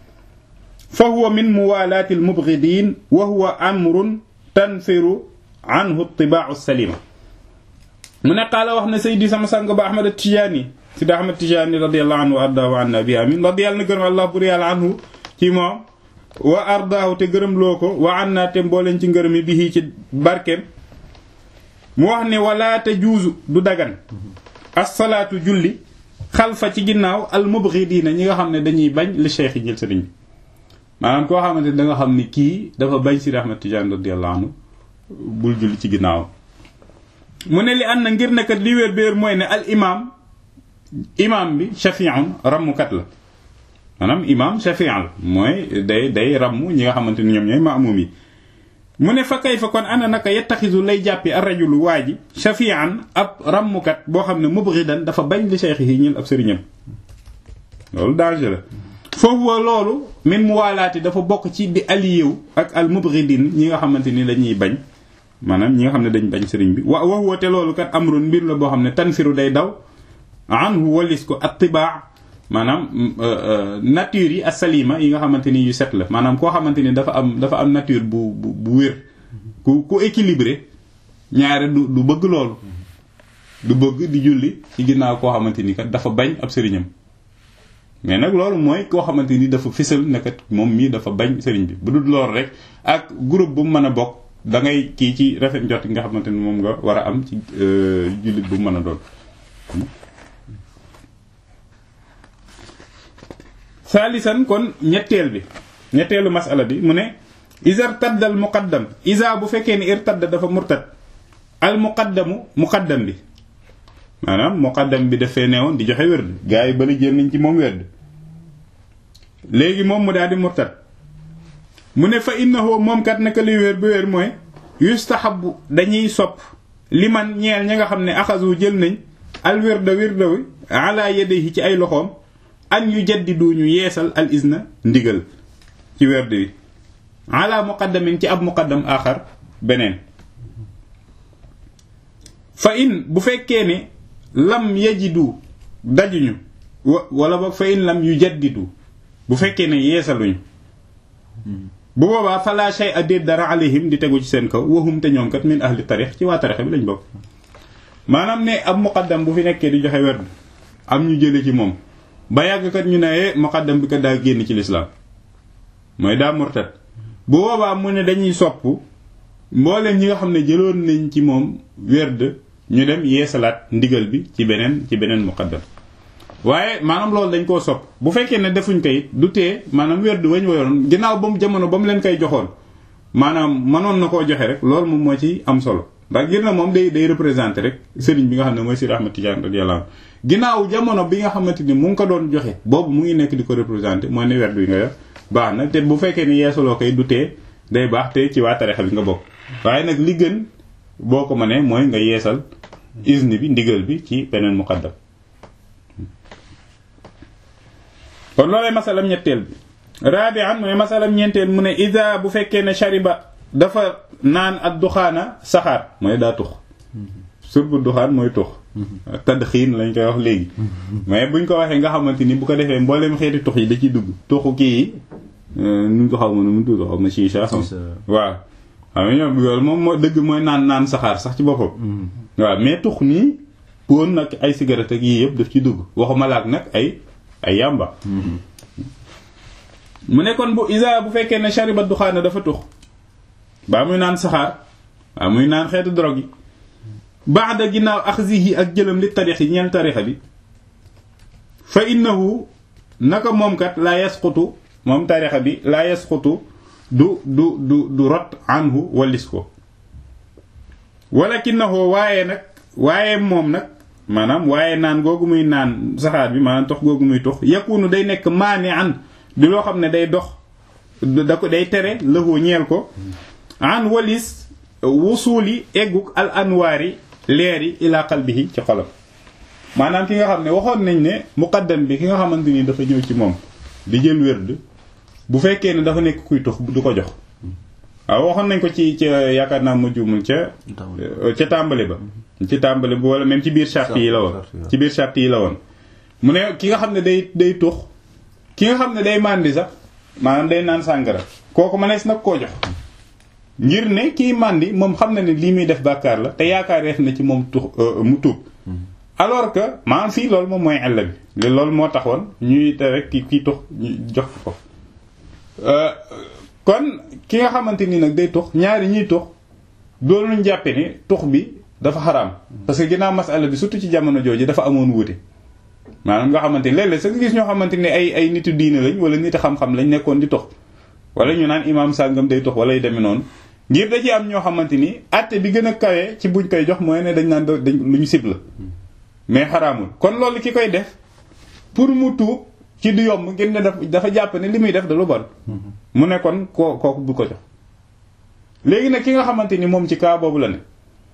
fa huwa min muwaalaati al mubghidin wa huwa amrun tanfiru anhu tibaa'u salima mu ne qaala wax na saydi sama sang ba ahmad tijaani sidi ahmad tijaani radiyallahu anhu wa ardaahu anna bi amin radiyallahu na gërëm allah bur yàlla anhu ci moom wa ardaahu te gërëm loo ko wa anna te mbooleen ci ngërëm yi bi ci barkeem mu wax ne wala tajuuzu du dagan assalaatu julli xalfa ci ginnaaw al mubghidiina ñi nga xam ne dañuy bañ li cheikh yi jël sëriñ bi maanaam koo xamante ne da nga xam ni kii dafa bañ sidi ahmad tijaani radiyallahu anhu bul julli ci ginnaaw mu ne li ànd na ngir nekkat li wér béer mooy ne al imaam imaam bi shafi'un rammukat la maanaam imaam shafi'un la mooy day day ramm ñi nga xamante ni ñoom ñooy maamum yi mu ne fa kay fa kon ana naka yettaxisu lay jàppi ar-rajulu waa ji shafi'an ab rammukat boo xam ne mubghidan dafa bañ li cheikh yi ñil ab sëriñam loolu danger la foofu wa loolu min muwaalaati dafa bokk ci di aliyew ak al mubghidin ñi nga xamante ni dañuy bañ maanaam ñi nga xam ne dañ bañ sëriñ bi wa wax woote loolu kat amrun mbir la boo xam ne tanfiru day daw anhu walis ko attibaa maanaam nature yi asalima yi nga xamante ni yu set la maanaam koo xamante ni dafa am dafa am nature bu bu bu wér ku ku équilibré ñaare du du bëgg loolu du bëgg di julli ci ginnaaw koo xamante ni kat dafa bañ ab sëriñam mais nag loolu mooy koo xamante ni dafa fisal ne kat moom mii dafa bañ sëriñ bi bu dul loolu rek ak groupe bu mu mën a bokk da ngay kii ci rafet njot nga xamante ni moom nga war a am ci jullit bu mën a doon saalisan kon ñetteel bi ñetteelu masala bi mu ne isa irtadda al muqaddam isa bu fekkee ni irtadda dafa murtad al muqaddamu muqaddam bi maanaam muqaddam bi dafay neewoon di joxe wérd gaa yi bari jël nañ ci moom wérd léegi moom mu daal di murtad mu ne fa innahu moom kat naka li wér bu wér mooy yustahabu dañuy sopp li man ñeel ña nga xam ne axasu jël nañ al wirda wirda wi ala yadihi ci ay loxoom an yu jaddidu ñu yeesal al izna ndigal ci werd wi ala muqaddamin ci ab muqaddam axar beneen fa in bu fekkee ne lam yajidu dajuñu wala boog fa in lam yu jaddidu bu fekkee ne yeesaluñu bu boobaa fala shay a déet dara alayhim di tegu ci seen kaw waxum te ñoom kat min ahli tarix ci waa tarix bi lañ bokk maanaam ne ab muqaddam bu fi nekkee di joxe werd am ñu jële ci moom ba yàgg kat ñu ne eh muqaddam bi kat daa génn ci lislaam mooy daa murtad bu boobaa mu ne dañuy sopp mboolem ñi nga xam ne jëloon nañ ci moom werd ñu dem yeesalaat ndigal bi ci beneen ci beneen muqaddam waaye maanaam loolu dañ koo sopp bu fekkee ne defuñ ko it du tee maanaam werd wañ wayoon ginnaaw ba mu jamono ba mu leen koy joxoon maanaam mënoon na koo joxe rek loolu moom moo ci am solo ndax ngir na moom day day représenté rek sëriñ bi nga xam ne mooy Sidi Ahmad Tidiane radiyallahu anhu ginnaaw jamono bi nga xamante ni mu ngi ko doon joxe boobu mu ngi nekk di ko représenté mooy ne werd wi nga yor baax na te bu fekkee ni yeesaloo koy du tee day baax te ci waa tarixa bi nga bokk waaye nag li gën boo ko mënee mooy nga yeesal isni bi ndigal bi ci beneen muqaddam kon loolee masalam ñetteel bi rabi'an mu ne masalam ñeenteel mu ne ida bu fekkee ne shariba dafa naan ak duxaana saxaar mooy daa tux surbu duxaan mooy tux tadxiin lañ koy wax léegi mais buñ ko waxee nga xamante ni bu ko defee mboolem xeeti tux yi da ciy dugg tuxu kii yi nuñ ko xaw ma nu mu tudd xaw ma chicha xam waaw xam nga ñoom loolu moom moo dëgg mooy naan naan saxaar sax ci boppam waaw mais tux nii poon nag ay cigarette ak yii yëpp daf ci dugg waxuma laak nag ay ay yàmba mu ne kon bu isa bu fekkee ne shariba duxaana dafa tux baa muy naan saxaar baa muy naan xeetu drogue yi baada ginnaaw axzihi ak jëlam li tarix yi ñeel tarixa bi fa innahu naka moom kat laa yasqutu moom tarixa bi laa yasqutu du du du du rot anhu wallis ko walakinahu waaye nag waaye moom nag maanaam waaye naan googu muy naan saxaar bi maanaam tox googu muy tox yakunu day nekk maani an di loo xam ne day dox da ko day tere lëxoo ñeel ko an walis wusuuli egguk al anwaari leeri ila qalbihi ci xolam maanaam ki nga xam ne waxoon nañ ne muqaddam bi ki nga xamante ni dafa ñëw ci moom di jël wérd bu fekkee ne dafa nekk kuy tux du ko jox waaw waxoon nañ ko ci ca yaakaar naa ma juumul ca ca tàmbali ba ci tàmbali ba wala même ci biir charte yi la woon ci biir charte yi la woon mu ne ki nga xam ne day day tux ki nga xam ne day màndi sax maanaam day naan sàngara kooku mënees nag koo jox ngir ne kii màndi moom xam na ne lii muy def bàkkaar la te yaakaar def na ci moom tux mu tuub alors que maanaam fii loolu moom mooy ella bi loolu moo taxoon ñuy te rek ki kii tux jox ko kon ki nga xamante ni nag day tux ñaari ñuy tux doolu ñu jàppe ni tux bi dafa xaraam parce que ginnaaw masala bi surtout ci jamono jooju dafa amoon wuute maanaam nga xamante ni léeg-léeg sax nga gis ñoo xamante ni ay ay nitu diine lañ wala nit xam-xam lañ nekkoon di tux wala ñu naan imaam sàngam day tux wala yu demee noonu ngir da ci am ñoo xamante ni àtte bi gën a kawee ci buñ koy jox mooy ne dañ naan dañ lu ñu sib la mais xaraamul kon loolu ki koy def pour mu tuub ci du yomb ngir ne dafa jàpp ne li muy def da lu bon mu ne kon koo kooku bu ko jox léegi nag ki nga xamante ni moom ci kaa boobu la ne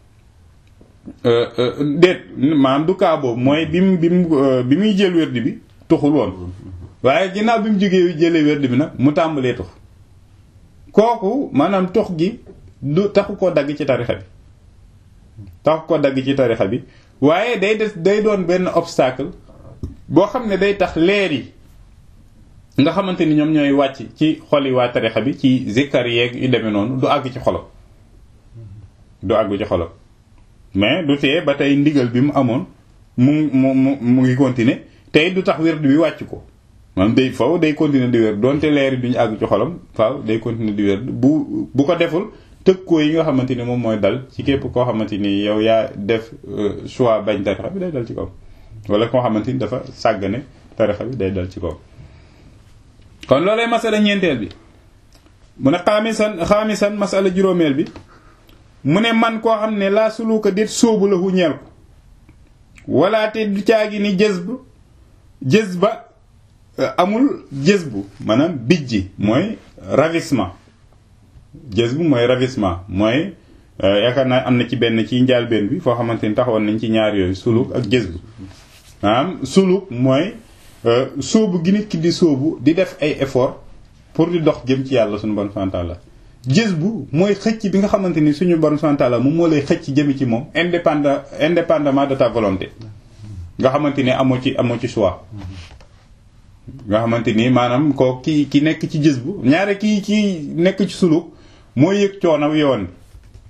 déet maanaam du kaa boobu mooy bi mu bi mu bi muy jël wérdi bi tuxul woon waaye ginnaaw bi mu jógee jëlee wérdi bi nag mu tàmbalee tux kooku maanaam tux gi du taxu koo dagg ci tarixa bi taxu koo dagg ci tarixa bi waaye day des day doon benn obstacle boo xam ne day tax leer yi nga xamante ni ñoom ñooy wàcc ci xoli waa tarixa bi ci zikkar yeeg yu demee noonu du àgg ci xolam du àgg ci xolam mais du tee ba tey ndigal bi mu amoon mu mu mu mu ngi continuer tey du tax wérd bi wàcc ko maanaam day faw day continuer di wér donte leer yi duñu àgg ci xolam faaw day continuer di wér bu bu ko deful tëkkoo yi nga xamante ni moom mooy dal ci képp koo xamante ni yow yaa def choix bañ tarixa bi day dal ci kaw wala koo xamante ni dafa sàggane tarixa bi day dal ci kaw kon loolay masala ñeenteel bi mu ne xaamisan xaamisan masala juróomeel bi mu ne man koo xam ne laa suluka déet sóobu la hu ñeel ko wala te du caagi ni jës bu jës ba amul jës bu maanaam bijji mooy ravissement jës bu mooy ravissement mooy yaakaar naa am na ci benn ci njaalbeen bi foo xamante ni taxawoon nañ ci ñaar yooyu suluk ak jës bu maanaam suluk mooy sóobu gi nit ki di sóobu di def ay effort pour di dox jëm ci yàlla suñu bon santal la jës bu mooy xëcc bi nga xamante ni suñu bon santal la moom moo lay xëcc jëmi ci moom indépendant indépendamment de ta volonté nga xamante ni amoo ci amoo ci choix nga xamante ni maanaam ko ki ki nekk ci jës bu ñaare kii ki nekk ci suluk mooy yëg coono yoon bi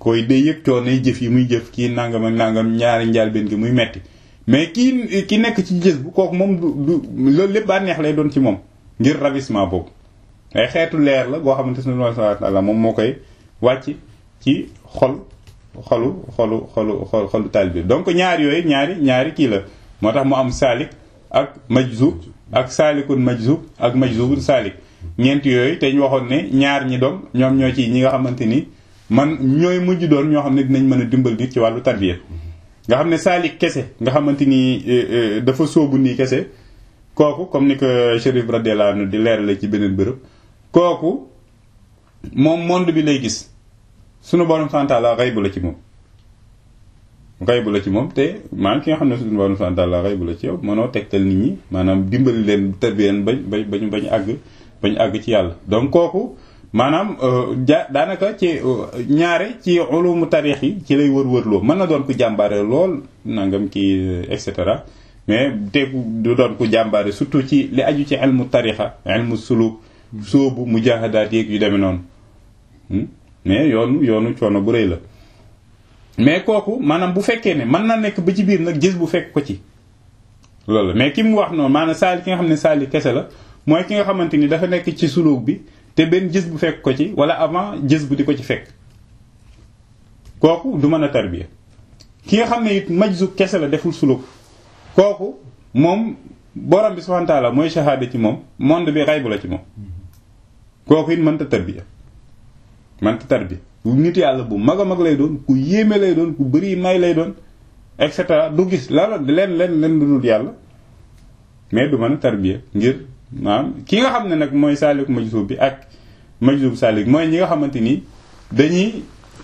koy day yëg coono jëf yi muy jëf kii nangam ak nangam ñaari njaal benn gi muy metti mais kii ki nekk ci gis bu kooku moom du du loolu lépp bànneex lay doon ci moom ngir ravissement boobu ay xeetu leer la goo xamante ne subhanahu wa ta'ala moom moo koy wàcc ci xol xolu xolu xolu xol xolu taalibe donc ñaar yooyu ñaari ñaari kii la moo tax mu am saalik ak majzub ak saalikun majzub ak majzubun saalik ñeent yooyu te ñu waxoon ne ñaar ñi doom ñoom ñoo ci ñi nga xamante ni man ñooy mujj doon ñoo xam ne dinañ mën a dimbal nit ci wàllu tarbiya nga xam ne saalik kese nga xamante ni dafa sóobu nii kese kooku comme ni ko Chérif radiyallahu anhu di leerale ci beneen bërëb kooku moom monde bi lay gis sunu borom santaala xaybu la ci moom xaybu la ci moom te maanaam ki nga xam ne sunu borom santaala xaybu la ci yow mënoo tegtal nit ñi maanaam dimbali leen tarbiyeen bañ bañ bañ bañ àgg bañ àgg ci yàlla donc kooku maanaam ja daanaka ci ñaare ci ulumu tarix yi ci lay wër-wërloo mën na doon ku jàmbaare lool nangam kii et cetera mais te du doon ku jàmbaare surtout ci li aju ci ilmu tarixa ilmu suluk sóobu mujahadaat yeeg yu demee noonu mais yoonu yoonu coono bu rëy la mais kooku maanaam bu fekkee ne mën na nekk ba ci biir nag gis bu fekk ko ci loolu mais ki mu wax noonu maanaam saali ki nga xam ne saali kese la mooy ki nga xamante ni dafa nekk ci suluk bi te benn gis bu fekk ko ci wala avant gis bu di ko ci fekk kooku du mën a tarbiya ki nga xam ne it majzu kese la deful suluk kooku moom borom bi subhanahu wa ta'ala mooy shahada ci moom monde bi xaybu la ci moom kooku it mënta tarbiya mënta tarbiya nit yàlla bu mag a mag lay doon ku yéeme lay doon ku bëri may lay doon et cetera du gis la leen leen leen lu dul yàlla mais du mën a tarbiya ngir maanaam ki nga xam ne nag mooy saalik majzub bi ak majzub saalik mooy ñi nga xamante ni dañuy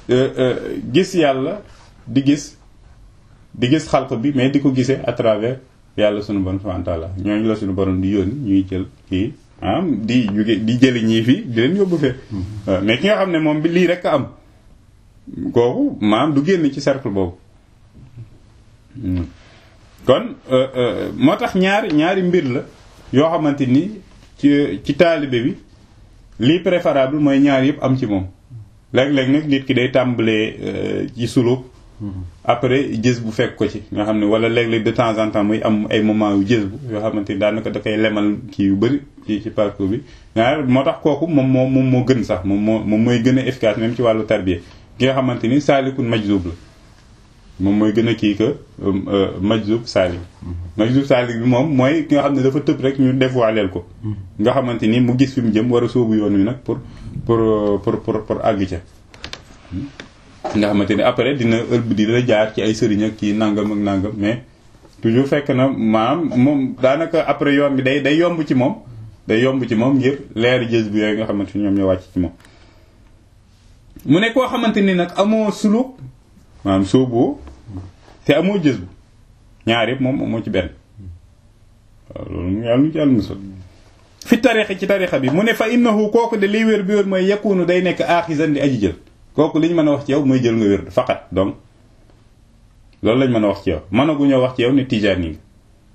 gis yàlla di gis di gis xalq bi mais di ko gisee à travers yàlla sunu borom subhanahu wa ta'ala ñooñu la sunu borom di yónni ñuy jël kii am di jóge di jëli ñii fii di leen yóbbu fee mais ki nga xam ne moom bi lii rek a am kooku maam du génn ci cercle boobu kon moo tax ñaari ñaari mbir la yoo xamante ni ci ci taalibe bi lii préférable mooy ñaar yëpp am ci moom léeg-léeg nag nit ki day tàmbalee ci suluk après jës bu fekk ko ci nga xam ne wala léeg-léeg de temps en temps muy am ay moment yu jës bu yoo xamante ni daanaka da koy lemal kii yu bëri ci ci parcours bi nga moo tax kooku moom moo moom moo gën sax moom moo moom mooy gën a efficace même ci wàllu tarbiya ki nga xamante ni saalikun majzub la moom mooy gën a kii que majzub saalik majzub saalik bi moom mooy ki nga xam ne dafa tëb rek ñu dévoileel ko nga xamante ni mu gis fi mu jëm war a sóobu yoon wi nag pour pour pour pour pour àgg ca nga xamante ni après dina ëlb di la jaar ci ay sëriñ ak kii nangam ak nangam mais toujours fekk na maam moom daanaka après yoon bi day day yomb ci moom day yomb ci moom ngir leer jës bi yooyu nga xamante ni ñoom ñoo wàcc ci moom mu ne koo xamante ni nag amoo suluk maanaam sóoboo te amoo jës bu ñaar yëpp moom amoo ci benn waaw loolu yàlla nu ci yàlla musal fi tarixa ci tarixa bi mu ne fa innahu kooku de liy wér bi wér mooy yakunu day nekk aaxisan di aji jël kooku li ñu mën a wax ci yow mooy jël nga wér faqat donc loolu lañ mën a wax ci yow mënaguñoo wax ci yow ne tijaan yi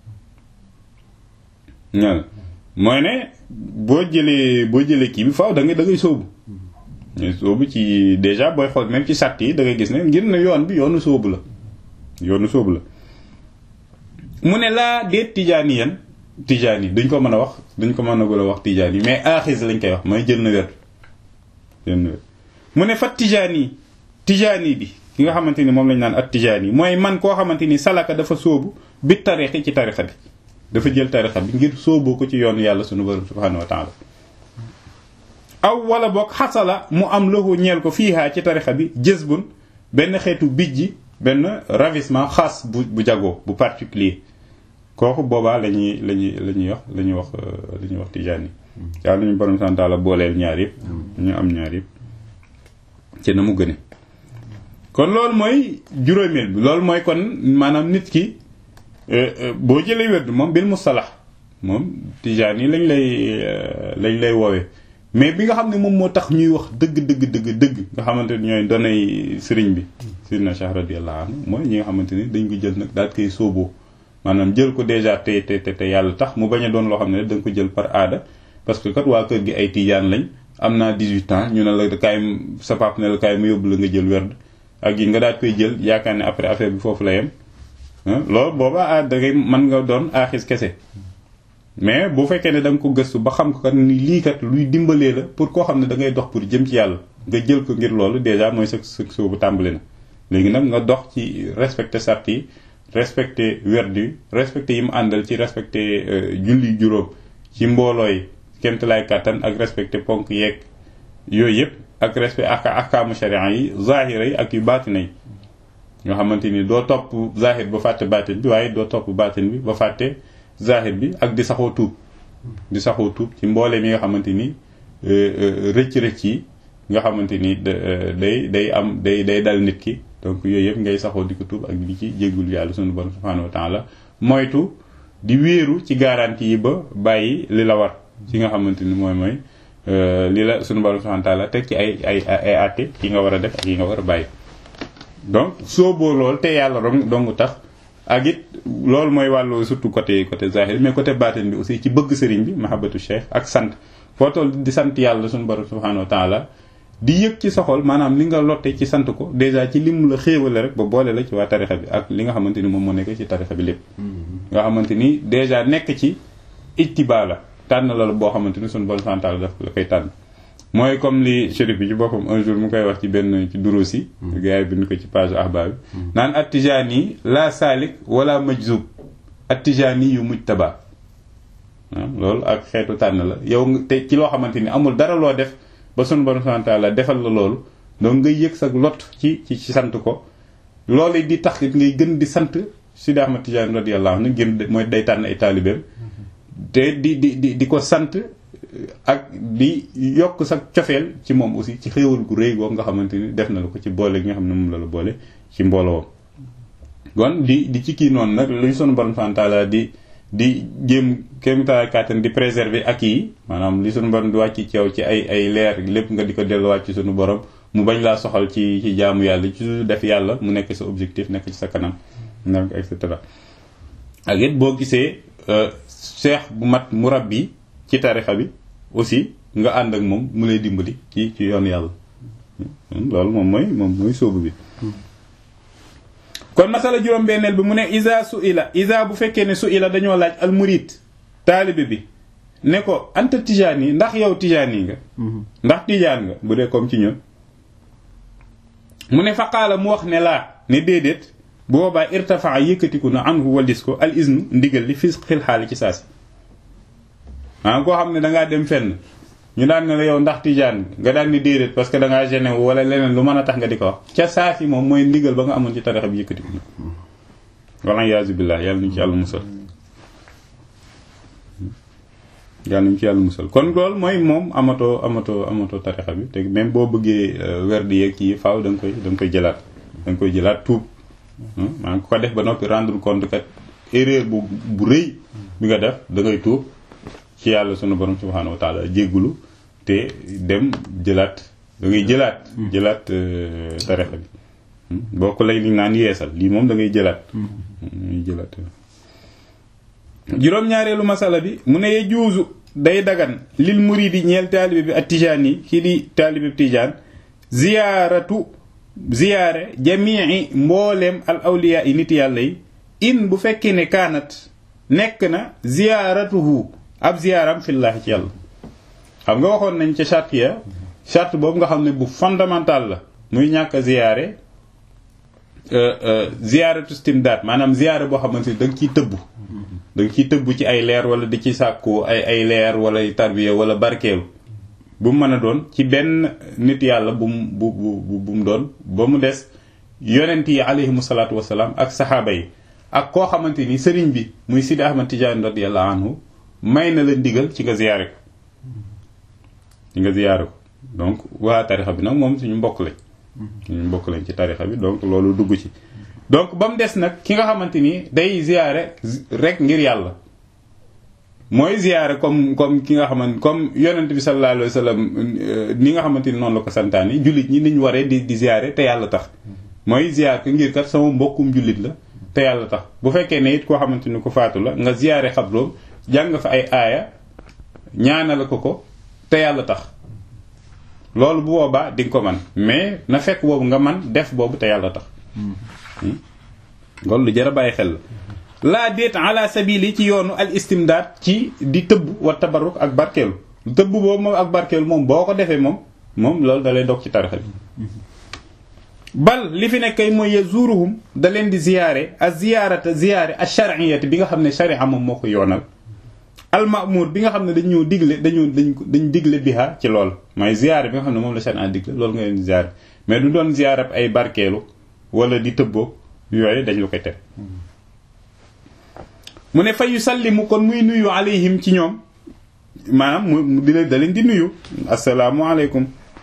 nga mooy ne boo jëlee boo jëlee kii bi faaw da ngay da ngay sóobu sóobu ci déjà booy xool même ci sàtt yi da ngay gis ne ngir ne yoon bi yoonu sóobu la yoonu sóobu la mu ne laa déet tijaan yi yan tijaan yi duñ ko mën a wax duñ ko mën a gula wax tijaan yi mais aaxis lañ koy wax mooy jël na wér jël na wér mu ne fat tijaani tijaani bi ki nga xamante ni moom lañ naan at tijaani mooy man koo xamante ni salaka dafa sóobu bi tarixi ci tarixa bi dafa jël tarixa bi ngir sóoboo ko ci yoonu yàlla sunu borom subhanahu wa taala aw wala boog xasala mu am lahu ñeel ko fiihaa ci tarixa bi jësbun benn xeetu bijji benn ravissement xaas bu bu jagoo bu particulier kooku boobaa la ñuy la ñuy la ñuy wax la ñuy wax la ñuy wax tijaani yàlla nañu borom subhanahu wa taala booleel ñaar yëpp ñu am ñaar yëpp ci na mu gëne kon loolu mooy juróomeel bi loolu mooy kon maanaam nit ki boo jëlee wérdu moom bil mustalax moom tijaan yi lañ lay lañ lay woowee mais bi nga xam ne moom moo tax ñuy wax dëgg dëgg dëgg dëgg nga xamante ni ñooy donay sëriñ bi sirna Cheikh radiyallahu anhu mooy ñi nga xamante ni dañ ko jël nag daal koy sóoboo maanaam jël ko déjà te te te yàlla tax mu bañ a doon loo xam ne da nga ko jël par aada parce que kat waa kër gi ay tijaan lañ am naa 18 ans ñu ne la kaay sa pap ne la kaay mu yóbbu la nga jël werd ak yi nga daal koy jël yaakaar ne après affaire bi foofu la yem loolu booba ah da ngay mën nga doon aaxis kese mais bu fekkee ne da nga ko gëstu ba xam ko kat ni lii kat luy dimbalee la pour koo xam ne da ngay dox pour jëm ci yàlla nga jël ko ngir loolu déjà mooy sa sa soobu tàmbali na léegi nag nga dox ci respecter sart yi respecter werdu respecter yi mu àndal ci respecter julli juróom ci mbooloo yi kémtalaay kàttan ak respecter ponk yeeg yooyu yëpp ak respect ak ahkaamu sharia yi zahira yi ak yu baatina yi nga xamante ni doo topp zahir ba fàtte baatin bi waaye doo topp baatin bi ba fàtte zahir bi ak di saxoo tuub di saxoo tuub ci mbooleem yi nga xamante ni rëcc-rëcc yi nga xamante ni day day am day day dal nit ki donc yooyu yëpp ngay saxoo di ko tuub ak di ci jéggul yàlla sunu borom subhanahu wa taala moytu di wéeru ci garantie yi ba bàyyi li la war ci nga xamante ni mooy mooy li la sunu borom subhanahu wa taala teg ci ay ay ay àtte yi nga war a def ak yi nga war a bàyyi donc sooboo lool te yàlla dong dong tax ak it loolu mooy wàllu surtout côté côté zahir mais côté baatin bi aussi ci bëgg sëriñ bi mahabbatu cheikh ak sant foo toll di sant yàlla sunu borom subhanahu wa taala di yëg ci soxol maanaam li nga lotte ci sant ko déjà ci lim la xéewale rek ba boole la ci waa tarixa bi ak li nga xamante ni moom moo nekk ci tarixa bi lépp nga xamante ni déjà nekk ci ittiba la tànn la la boo xamante ni sunu borom subhanahu wa taala daf la koy tànn mooy comme li chérif bi ci boppam un jour mu koy wax ci benn ci duruus yi gars yi bind ko ci page ahbab bi naan attijaani la saalik wala majzub attijaani yu mujtaba loolu ak xeetu tànn la yow te ci loo xamante ni amul dara loo def ba sunu borom subhanahu wa taala defal la loolu donc ngay yëg sa lot ci ci ci sant ko loolu di tax ngay gën di sant Sidi Ahmad Tijaani radiyallahu anhu gën mooy day tànn ay taalibeem te di di di di ko sant ak di yokk sa cofeel ci moom aussi ci xéewal gu rëy googu nga xamante ni def na la ko ci boole gi nga xam ne moom la la boole ci mbooloo kon di di ci kii noonu nag luñ sunu borom subhanahu wa taala di di jéem kéem taay kàttan di préserver ak yi maanaam li sunu borom di wàcc ci yow ci ay ay leer lépp nga di ko delluwaat ci sunu borom mu bañ laa soxal ci ci jaamu yàlla ci su def yàlla mu nekk sa objectif nekk ci sa kanam nekk et cetera ak it boo gisee cheikh bu mat murabbi ci tarixa bi aussi nga ànd ak moom mu lay dimbali ci ci yoon yàlla loolu moom mooy moom mooy sóobu bi kon masala juróom-benneel bi mu ne isa su ila isa bu fekkee ne su ila dañoo laaj al murid taalibe bi ne ko anta tijaan yi ndax yow tijaan yi nga ndax tijaan nga bu dee comme ci ñun mu ne faqaala mu wax ne laa ne déedéet bu boobaa irtafaa yëkkatiku na anhu walis ko al isnu ndigal li fi xil xaali ci saasi maanaam koo xam ne dangaa dem fenn ñu daan ne la yow ndax tijaan nga daan ni déedéet parce que dangaa gêné wu wala leneen lu mën a tax nga di ko wax ca saasi moom mooy ndigal ba nga amoon ci tarixa bi yëkkatiku na wala yaasu billah yàlla nañu ci yàlla musal yàlla nañu ci yàlla musal kon loolu mooy moom amatoo amatoo amatoo tarixa bi te même boo bëggee werd yeeg kii faaw da nga koy da nga koy jëlaat da nga koy jëlaat tuub maanaam ku ko def ba noppi rendre compte kat erreur bu bu rëy bi nga def da ngay tuub ci yàlla sunu borom subhanahu wa taala jéggulu te dem jëlaat da ngay jëlaat jëlaat tarixa bi boo ko lay li naan yeesal lii moom da ngay jëlaat ngay jëlaat juróom-ñaareelu masala bi mu ne ye juusu day dagan lil muridi ñeel taalibe bi ak tijaan yi kii di taalibe bi tijaan ziyaaratu ziyaare jamii mbooleem al awliya yi nit yàlla yi in bu fekkee ne kaanat nekk na ziyaaratuhu ab ziyaaram fillaahi ci yàlla xam nga waxoon nañ ca charte ya charte boobu nga xam ne bu fondamental la muy ñàkk a ziyaare ziyaaratu stimdaat maanaam ziyaare boo xamante ni da nga ciy tëbb da nga ciy tëbb ci ay leer wala di ci sàkku ay ay leer wala tarbiya wala barkeelu bu mu mën a doon ci benn nit yàlla bu mu bu bu bu mu doon ba mu des yonent yi alayhimu salaatu wasalaam ak saxaaba yi ak koo xamante ni sëriñ bi muy Sidi Ahmad Tijaani radiyallahu anhu may na la ndigal ci nga ziyaare ko ci nga ziyaare ko donc waa tarixa bi nag moom suñu mbokk lañ suñu mbokk lañ ci tarixa bi donc loolu dugg ci donc ba mu des nag ki nga xamante ni day ziyaare rek ngir yàlla mooy ziyaare comme comme ki nga xamante comme yonent bi sallallahu alayhi wa sallam ni nga xamante ni noonu la ko santaani jullit ñi niñ waree di di ziyaare te yàlla tax mooy ziyaar ko ngir kat sama mbokkum jullit la te yàlla tax bu fekkee ne it koo xamante ni ko faatu la nga ziyaare xabroom jàng fa ay aaya ñaanal ko ko te yàlla tax loolu bu boobaa di nga ko man mais na fekk boobu nga man def boobu te yàlla tax loolu lu jar a bàyyi xel la laa déet ala sabili ci yoonu al istimdaad ci di tëbb wa tabarruk ak barkeelu tëbb boobu moom ak barkeelu moom boo ko defee moom moom loolu da lay dog ci tarixa bi bal li fi nekkay mooy yazuruhum da leen di ziyaare a ziyaarata ziyaare a shar'iyati bi nga xam ne sharia moom moo ko yoonal al ma'mur bi nga xam ne dañu digle dañu dañ dañ digle biha ci lool mooy ziyaare bi nga xam ne moom la sharia digle loolu nga leen di ziyaare mais du doon ziyaare ay barkeelu wala di tëbboo yooyu dañ la koy tere mu ne fa yusallimu kon muy nuyu alayhim ci ñoom maanaam mu di leen da leen di nuyu assalaamu aleykum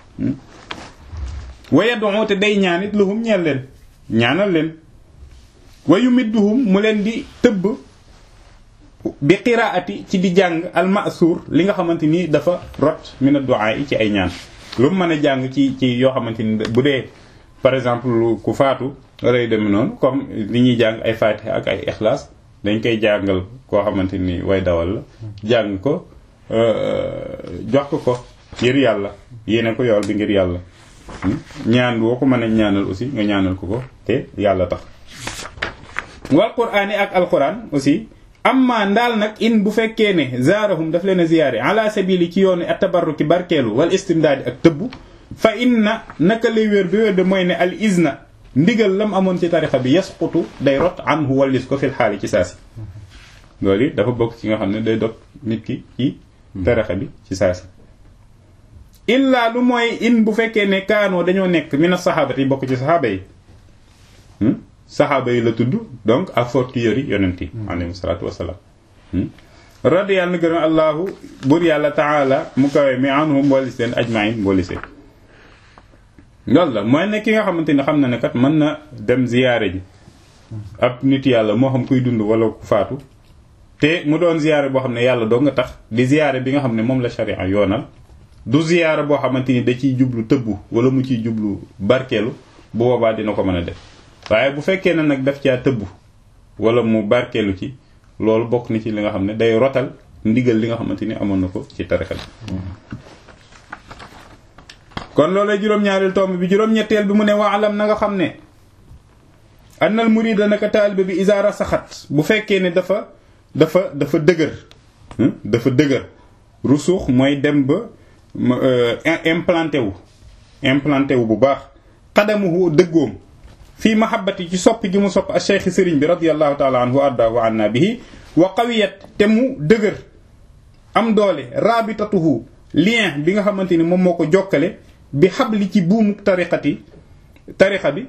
wa yad'u te day ñaanit lahum ñeel leen ñaanal leen wa yumidduhum mu leen di tëbb bi qiraati ci di jàng al ma'suur li nga xamante ni dafa rot min ad-du'a yi ci ay ñaan lu mu mën a jàng ci ci yoo xamante ni bu dee par exemple ku faatu lay dem noonu comme li ñuy jàng ay fatiha ak ay ixlaas dañ koy jàngal koo xamante ni way dawal la jàng ko jox ko ko ngir yàlla yéene ko yool bi ngir yàlla ñaan boo ko mën a ñaanal aussi nga ñaanal ko ko te yàlla tax wal quraan yi ak alquran aussi amma ndaal nag in bu fekkee ne zaarahum daf leen a ziyaare ala sabili ci yoonu atabarruki barkeelu wal istimdaadi ak tëbb fa inna naka lay wér bi wér de mooy ne al izna ndigal lam amoon ci tarixa bi yasqutu day rot anhu wallis ko fil xaali ci saasi loolu dafa bokk ci nga xam ne day dog nit ki ci tarixa bi ci saasi illaa lu mooy in bu fekkee ne kaanoo dañoo nekk mina saxaabati yi bokk ci saxaaba yi saxaaba yi la tudd donc ak fortiori yonent yi alayhi salaatu wasalaam radiyallahu na gërëm allahu bur yàlla taala mu kawe mi anhum mboolisi leen ajmain mboolise loolu la mooy ne ki nga xamante ni xam na ne kat mën na dem ziyaare ji ab nit yàlla moo xam kuy dund wala ku faatu te mu doon ziyaare boo xam ne yàlla doo nga tax di ziyaare bi nga xam ne moom la sharia yoonal du ziyaara boo xamante ni da ciy jublu tëbbu wala mu ciy jublu barkeelu bu boobaa dina ko mën a def waaye bu fekkee ne nag daf caa tëbbu wala mu barkeelu ci loolu bokk na ci li nga xam ne day rotal ndigal li nga xamante ni amoon na ko ci tarixa bi kon loolay juróom-ñaareel tomb bi juróom-ñetteel bi mu ne waalam na nga xam ne annal murida naka taalibe bi isaara saxat bu fekkee ne dafa dafa dafa dëgër dafa dëgër rusuux mooy dem ba implanté wu implanté wu bu baax xadamuhu dëggoom fii mahabbati ci soppi gi mu sopp a cheikh sëriñ bi radiallahu taala anhu wa arda wa anna bihi wa qawiyat te mu dëgër am doole rabitatuhu lien bi nga xamante ni moom moo ko jokkale bi xabli ci buumu tariqati tariqa bi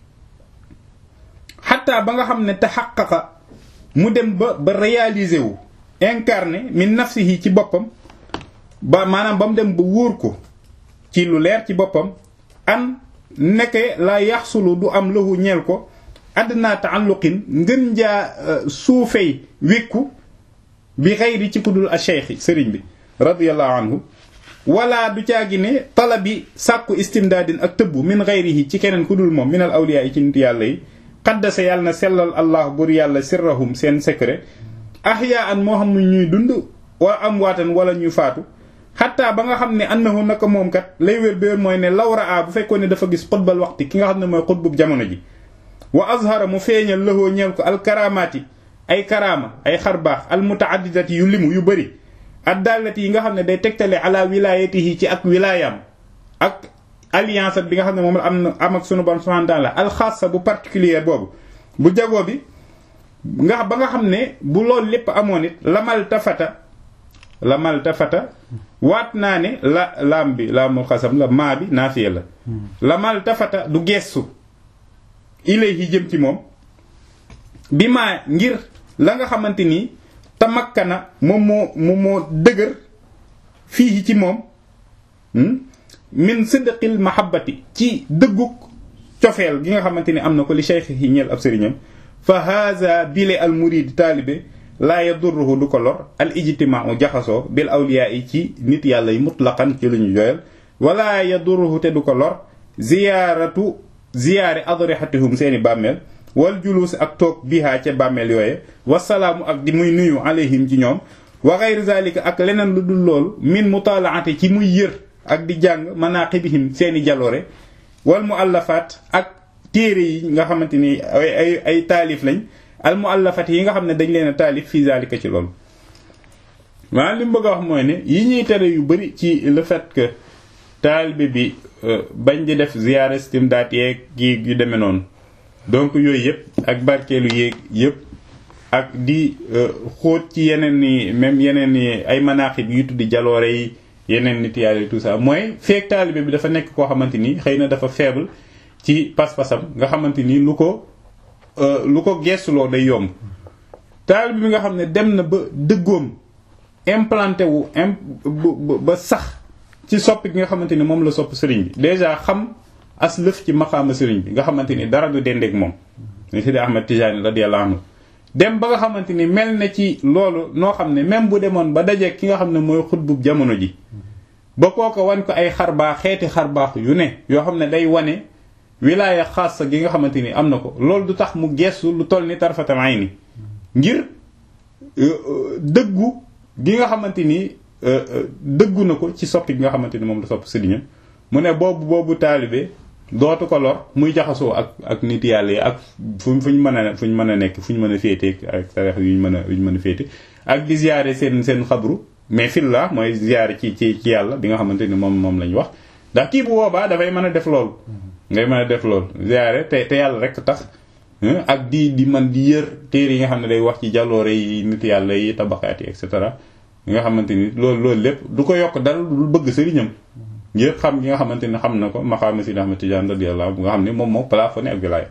xataa ba nga xam ne taxaqaqa mu dem ba ba réaliser wu incarné min nafsihi ci boppam ba maanaam ba mu dem ba wóor ko ci lu leer ci boppam an nekke la yaxsulu du am lahu ñeel ko adna taalluqin ngën jaa suufey wékku bi xayri ci kudul a cheikh sëriñ bi radiallahu anhu wala du caagi ne talabi sàkku istimdaadin ak tëbbu min xayrihi ci keneen ku dul moom minal awliya yi ci nit yàlla yi xaddasa yàlla na sellal allah bur yàlla sirrahum seen secret ahya an moo xam ne ñuy dund wala am waatan wala ñuy faatu xataa ba nga xam ne annahu naka moom kat lay wér béer mooy ne lawra a bu fekkoon ne dafa gis xutbal waxti ki nga xam ne mooy xutbub jamono ji wa azhara mu feeñal lahoo ñeel ko alkaramaati ay karama ay xarbaax almutaaddidati yu limu yu bëri addaalati yi nga xam ne day tegtale ala wilayatihi ci ak wilaayam ak alliance bi nga xam ne moom la am na am ak sunu bon subhanahu wa ta'ala alxaasa bu particulier boobu bu jagoo bi nga ba nga xam ne bu loolu lépp amoon it lamal tafata lamal tafata waat naa ne la laam bi laamul xasam la maa bi naafiya la lamal tafata du gestu ilayhi jëm ci moom bi maa ngir la nga xamante ni tamakkana moom moo moom moo dëgër fii ci moom min sidqil mahabbati ci dëgguk cofeel gi nga xamante ni am na ko li cheikh yi ñeel ab sëriñam fa haza bile al murid taalibe laa yadurruhu du ko lor al ijtimaau jaxasoo bil awliya yi ci nit yàlla yi mutlaqan ci lu ñu joyal wala yadurruhu te du ko lor ziyaaratu ziyaare adrihatihum seeni bàmmeel wal juluus ak toog bihaa ca bàmmeel yooye wasalaamu ak di muy nuyu alayhim ci ñoom wa gayri zalika ak leneen lu dul loolu min mutalaati ci muy yër ak di jàng manaqibihim seeni jaloore wal muallafat ak téere yi nga xamante ni ay ay ay taalif lañ al muallafat yi nga xam ne dañ leen a taalif fii zalika ci loolu maanaam li mu bëgg a wax mooy ne yi ñuy tere yu bari ci le fait que taalibe bi bañ di def ziyaara istimdaat yeeg gi yu demee noonu donc yooyu yëpp ak barkeelu yeeg yëpp ak di xóot ci yeneen ni même yeneen ni ay manaaxib yu tuddi jaloore yi yeneen nit yàlla tout ça mooy feek taalibe bi dafa nekk koo xamante ni xëy na dafa faible ci pas-pasam nga xamante ni lu ko lu ko geesuloo day yomb taalibe bi nga xam ne dem na ba dëggoom implanté wu ba sax ci soppi gi nga xamante ni moom la sopp sëriñ bi déjà xam as lëf ci maqaama sëriñ bi nga xamante ni dara du dendeeg moom ni Sidi Ahmad Tijani radiyallahu anhu dem ba nga xamante ni mel na ci loolu noo xam ne même bu demoon ba dajeeg ki nga xam ne mooy xutbub jamono ji ba kooko wan ko ay xarbaax xeeti xarbaax yu ne yoo xam ne day wane wilaaya xaasa gi nga xamante ni am na ko loolu du tax mu gestu lu toll ni tarfatal ayni ngir dëggu gi nga xamante ni dëggu na ko ci soppi gi nga xamante ni moom la sopp sëriñam mu ne boobu boobu taalibe dootu ko lor muy jaxasoo ak ak nit yàlla yi ak fu fu ñu mën a fu ñu mën a nekk fu ñu mën a féete ak tarix yu ñu mën a yu ñu mën a féete ak di ziyaare seen seen xabru mais fil la mooy ziyaare ci ci ci yàlla bi nga xamante ni moom moom lañ wax ndax kii bu boobaa dafay mën a def loolu ngay mën a def loolu ziyaare te te yàlla rek tax ak di di man di yër téere yi nga xam ne day wax ci jàlloore yi nit yàlla yi tabaxaat yi et cetera nga xamante ni loolu loolu lépp du ko yokk dara lu bëgg sëriñam ngir xam gi nga xamante ni xam na ko maqaama Sidi Ahmad Tijaan radiyallahu anhu nga xam ne moom moo plafonné ak wilaaya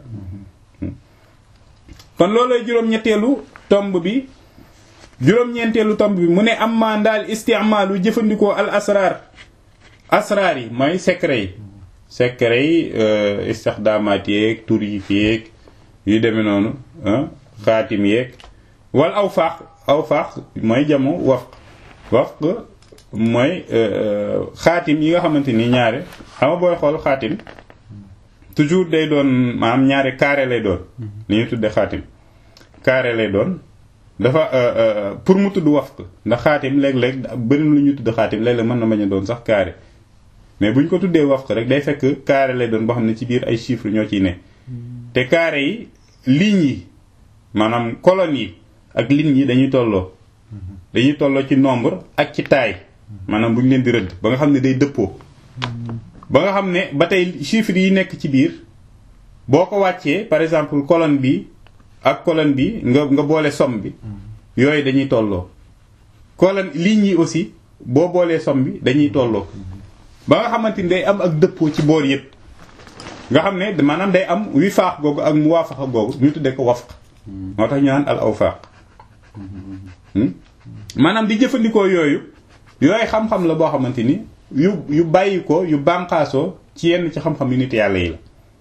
kon loolooy juróom-ñetteelu tomb bi juróom-ñeenteelu tomb bi mu ne am maa ndaal istimaalu jëfandikoo al asrar asrar yi mooy secret yi secret yi istixdaamaat yeeg tur yi yeeg yu demee noonu xaatim yeeg wala aw faax aw faax mooy jamo wafq wafq mooy xaatim yi nga xamante ni ñaare xam nga booy xool xaatim toujours day doon maanaam ñaare carré lay doon li ñu tudde xaatim carré lay doon dafa pour mu tudd wafq ndax xaatim léeg-léeg bëri lu ñu tudd xaatim léeg-léeg mën na bañ a doon sax carré mais bu ñu ko tuddee wafq rek day fekk carré lay doon boo xam ne ci biir ay chiffres ñoo ciy ne te carré yi lignes yi maanaam colonnes yi ak lignes yi dañuy tolloo dañuy tolloo ci nombre ak ci taille maanaam bu ñu leen di rëdd ba nga xam ne day dëppoo ba nga xam ne ba tey chiffres yi nekk ci biir boo ko wàccee par exemple colonne bi ak colonne bi nga nga boole somme bi yooyu dañuy tolloo colonne lignes yi aussi boo boolee somme bi dañuy tolloo ba nga xamante ni day am ak dëppoo ci boor yépp nga xam ne maanaam day am wi faax googu ak mu waafaxa googu ñu tuddee ko wafq moo tax ñu naan al awfaaq maanaam di jëfandikoo yooyu yooyu xam-xam la boo xamante ni yu yu bàyyi ko yu bànqaasoo ci yenn ci xam-xam yu nit yàlla yi la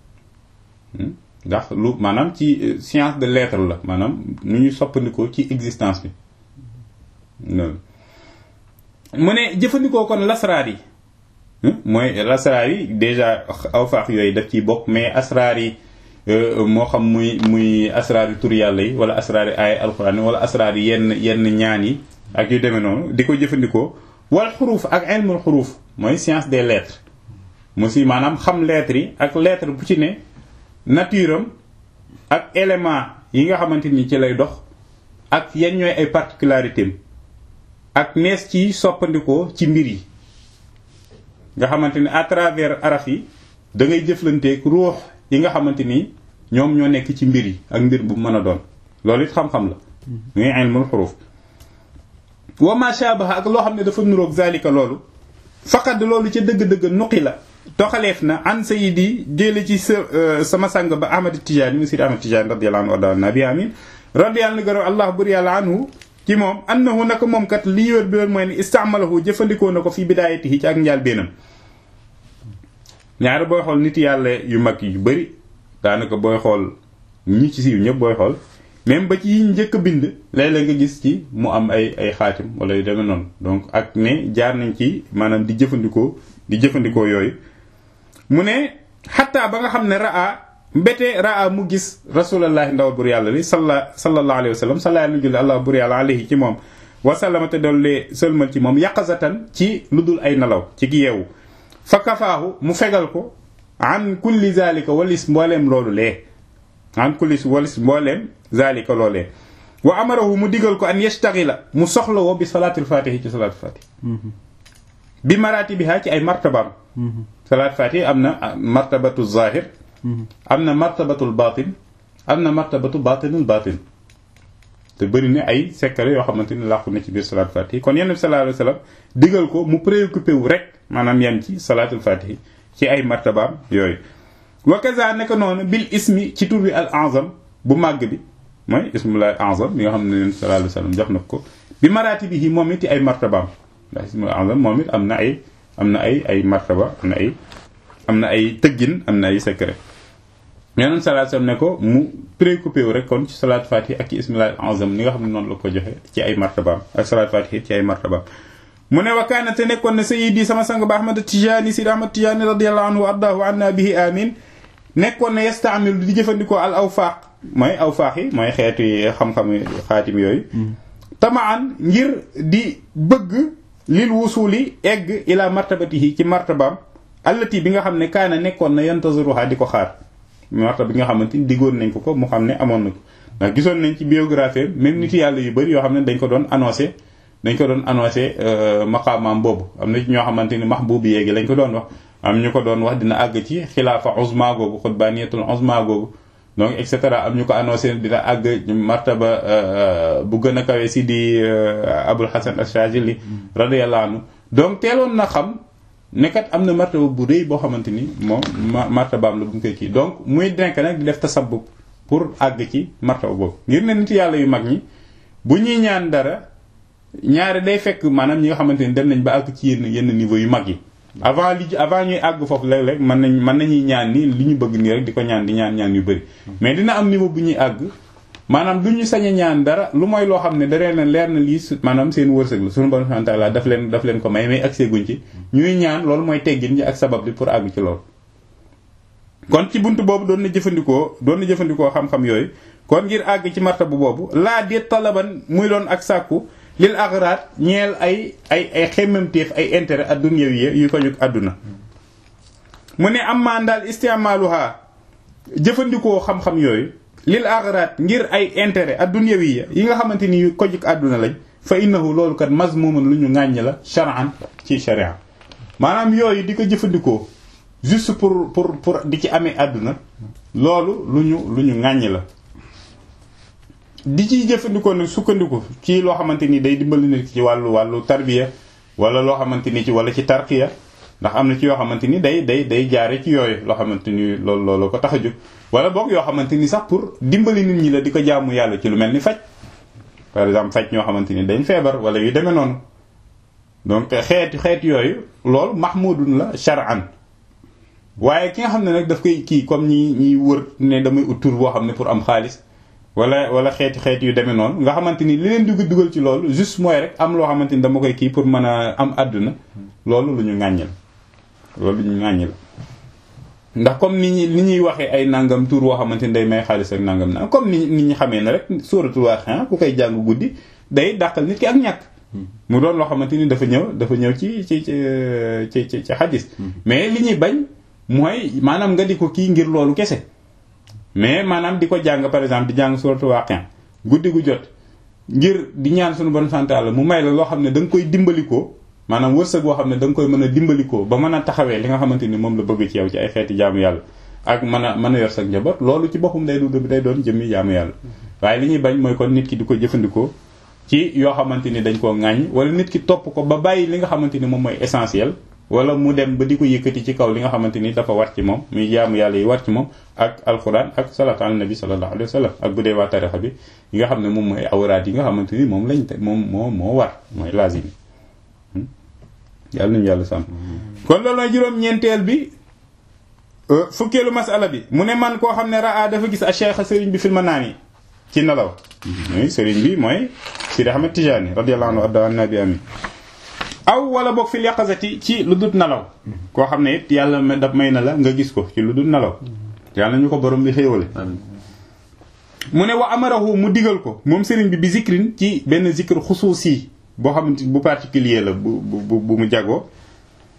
ndax lu maanaam ci science de l'être la maanaam nu ñuy soppandikoo ci existence bi loolu mu ne jëfandikoo kon lasraar yi mooy lasraar yi déjà awfaax yooyu daf ciy bokk mais asraar yi moo xam muy muy asraar yi tur yàlla yi wala asraar yi ay alxuraan wala asraar yi yenn yenn ñaan yi ak yu demee noonu di ko jëfandikoo wal xuruuf ak ilmul xuruuf mooy science des lettres mu si maanaam xam lettres yi ak lettre bu ci ne nature am ak élément yi nga xamante ni ci lay dox ak yan ñooy ay particularités am ak nees ci soppandikoo ci mbir yi nga xamante ni à travers araf yi da ngay jëflanteeg ruux yi nga xamante ni ñoom ñoo nekk ci mbir yi ak mbir bu mën a doon loolu it xam-xam la muy ilmul xuruuf wa ma shabaha ak loo xam ne dafa nuroog zalika loolu faqad loolu ca dëgg-dëgg nuqi la toxaleef na an sayidi jële ci sa sama sang ba ahmad tijaani mu sidi ahmad tijaani radiyallahu anhu warda nabi amin radiyallahu anhu gërëm allah bur yàlla anhu ci moom annahu naka moom kat li wér bi wér mooy ne istaamalahu jëfandikoo na ko fi bidaayatihi ci ak njaal beenam ñaari booy xool nit yàlla yu mag yu bari daanaka booy xool ñi ci siiw ñëpp booy xool même ba ci yi njëkk a bind léeg-léeg nga gis ci mu am ay ay xaatim wala yu demee noonu donc ak ne jaar nañ ci maanaam di jëfandikoo di jëfandikoo yooyu mu ne xataa ba nga xam ne raa mbete raa mu gis rasulallahi ndawal bur yàlla li salla sallallahu alayhi wa sallam salla nu julli allah bur yàlla alayhi ci moom wasallama te dollee sëlmal ci moom yaqazatan ci lu dul ay nelaw ci yeewu fa kafaahu mu fegal ko an kulli zalika walis mbooleem loolu lee an kulli walis mbooleem zalika loolee wa amarahu mu digal ko an yastaghila mu soxla woo bi salaatul fatihi ci salaatul fatihi bi maratibiha ci ay martabaam salaatul fatihi am na martabatu zahir am na martabatul batin am na martabatu batinul batin te bëri na ay secret yoo xamante ni làqu na ci biir salaatul fatihi kon yenn bi sallallahu alayhi wasallam digal ko mu préoccupé wu rek maanaam yem ci salaatul fatihi ci ay martabaam yooyu wa kaza naka noonu bil ismi ci tur bi al azam bu màgg bi mooy ismullah azam bi nga xam ne sallallahu alayhi wasallam jox na ko bi maratibihi moom it ay martabaam ndax ismul azam moom it am na ay am na ay ay martaba am na ay am na ay tëggin am na ay secret yeneen sallallahu alayhi wasallam ne ko mu préoccupé wu rek kon ci salaat fatih ak ci ismillah azam ni nga xam ne noonu la ko joxe ci ay martabaam ak salaat fatih ci ay martabaam mu ne wa kaana te nekkoon ne sayyidi sama sang ba Ahmad Tijaani Sidi Ahmad Tijaani radiyallahu anhu wa ardaahu anna bihi amin nekkoon ne yastaamil di jëfandikoo al awfaaq mooy awfaaq yi mooy xeeti xam-xam xaatim yooyu tamaan ngir di bëgg lil wusuli egg ila martabatihi ci martabaam allati bi nga xam ne kaana nekkoon na yantaziruha di ko xaar martaba bi nga xamante ni diggoon nañ ko ko mu xam ne amoon na ko ndax gisoon nañ ci biographie même nit yàlla yu bëri yoo xam ne dañ ko doon annoncé dañ ko doon annoncé maqaamaam boobu am na ci ñoo xamante ni mahbubi yeegi lañ ko doon wax am ñu ko doon wax dina àgg ci xilaafa uzma googu xutbaniyatul uzma googu donc et cetera am ñu ko annoncé dina àgg martaba bu gën a kawe si di abul hasan ashajili radiyallahu anhu donc teeloon na xam nekkat am na martaba bu rëy boo xamante ni moom martabaam la bu ñu koy kii donc muy denk nag di def tasabbub pour àgg ci martaba boobu ngir ne nit yàlla yu mag ñi bu ñuy ñaan dara ñaare day fekk maanaam ñi nga xamante ni dem nañ ba àgg ci yenn yenn niveau yu mag yi avant li avant ñuy àgg foofu léeg-léeg mën nañ mën nañuy ñaan ni li ñu bëgg nii rek di ko ñaan di ñaan ñaan yu bëri mais dina am niveau bu ñuy àgg maanaam du ñu sañ a ñaan dara lu mooy loo xam ne da leen leer na lii maanaam seen wërsëg la suñu borom subhanahu wa ta'ala daf leen daf leen ko may may accès guñ ci ñuy ñaan loolu mooy teggin ñi ak sabab bi pour àgg ci loolu kon ci buntu boobu doon na jëfandikoo doon na jëfandikoo xam-xam yooyu kon ngir àgg ci martabu boobu laa déet talaban muy doon ak sàkku lil aghraat ñeel ay ay ay xemmemteef ay intérêt ad-dunyawiyya yu ko jóg àdduna mu ne am maan daal istimaaluha jëfandikoo xam-xam yooyu lil aghraat ngir ay intérêt ad-dunyawiyya yi nga xamante ni yu ko jóg àdduna lañ fa innahu loolu kat mazmumun lu ñu ŋàññ la shar'an ci sharia maanaam yooyu di ko jëfandikoo juste pour pour pour di ci amee àdduna loolu lu ñu lu ñu ŋàññ la di ciy jëfandikoo nag sukkandiku ci loo xamante ni day dimbali nit ci wàllu wàllu tarbiya wala loo xamante ni ci wala ci tarqiya ndax am na ci yoo xamante ni day day day jaare ci yooyu loo xamante ni loolu loolu ko tax a jóg wala boog yoo xamante ni sax pour dimbali nit ñi la di ko jaamu yàlla ci lu mel ni faj par exemple faj ñoo xamante ni dañ feebar wala yu demee noonu donc xeeti xeet yooyu loolu mahmudun la shar'an waaye ki nga xam ne nag daf koy kii comme ñi ñiy wër ne damay ut tur boo xam ne pour am xaalis wala wala xeeti xeeti yu demee noonu nga xamante ni li leen dugg dugal ci loolu juste mooy rek am loo xamante ni dama koy kii pour mën a am àdduna loolu lu ñu ŋàññil loolu lu ñu ŋàññil ndax comme ni ñi ni ñuy waxee ay nangam tur woo xamante ni day may xaalis ak nangam na comme ni nit ñi xamee ne rek sóoratul Waaqi'a ku koy jàng guddi day dàqal nit ki ak ñàkk mu doon loo xamante ni dafa ñëw dafa ñëw ci ci ci ci ci ci xadis mais li ñuy bañ mooy maanaam nga di ko kii ngir loolu kese mais maanaam di ko jàng par exemple di jàng suratul Waaqi'a guddi gu jot ngir di ñaan suñu bon sant Yàlla mu may la loo xam ne da nga koy dimbalikoo maanaam wërsëg boo xam ne da nga koy mën a dimbalikoo ba mën a taxawee li nga xamante ni moom la bëgg ci yow ci ay xeeti jaamu yàlla ak mën a mën a yor sa njaboot loolu ci boppam day du day doon jëmmi jaamu yàlla waaye li ñuy bañ mooy kon nit ki di ko jëfandikoo ci yoo xamante ni dañ koo ŋàññ wala nit ki topp ko ba bàyyi li nga xamante ni moom mooy essentiel wala mu dem ba di ko yëkkati ci kaw li nga xamante ni dafa war ci moom muy jaamu yàlla yi war ci moom ak alquran ak salatu ala nabi sallallahu alayhi wa sallam ak bu dee waa tarixa bi yi nga xam ne moom mooy awraat yi nga xamante ni moom lañ te moom moo moo war mooy lazim yàlla nañu yàlla sàmm kon loolu mooy juróom-ñeenteel bi fukkeelu masala bi mu ne man koo xam ne raa dafa gis a cheikh sëriñ bi filma naan yi ci nelaw muy sëriñ bi mooy Sidi Ahmed Tijani radiyallahu anhu adda nabi amin aw wala boog fil yaqazati ci lu dul nelaw koo xam ne it yàlla daf may na la nga gis ko ci lu dul nelaw yàlla ñu ko borom bi xéewale mu ne wa amarahu mu digal ko moom sëriñ bi bi zikrin ci benn zikr xusuusi boo xamante bu particulier la bu bu bu mu jagoo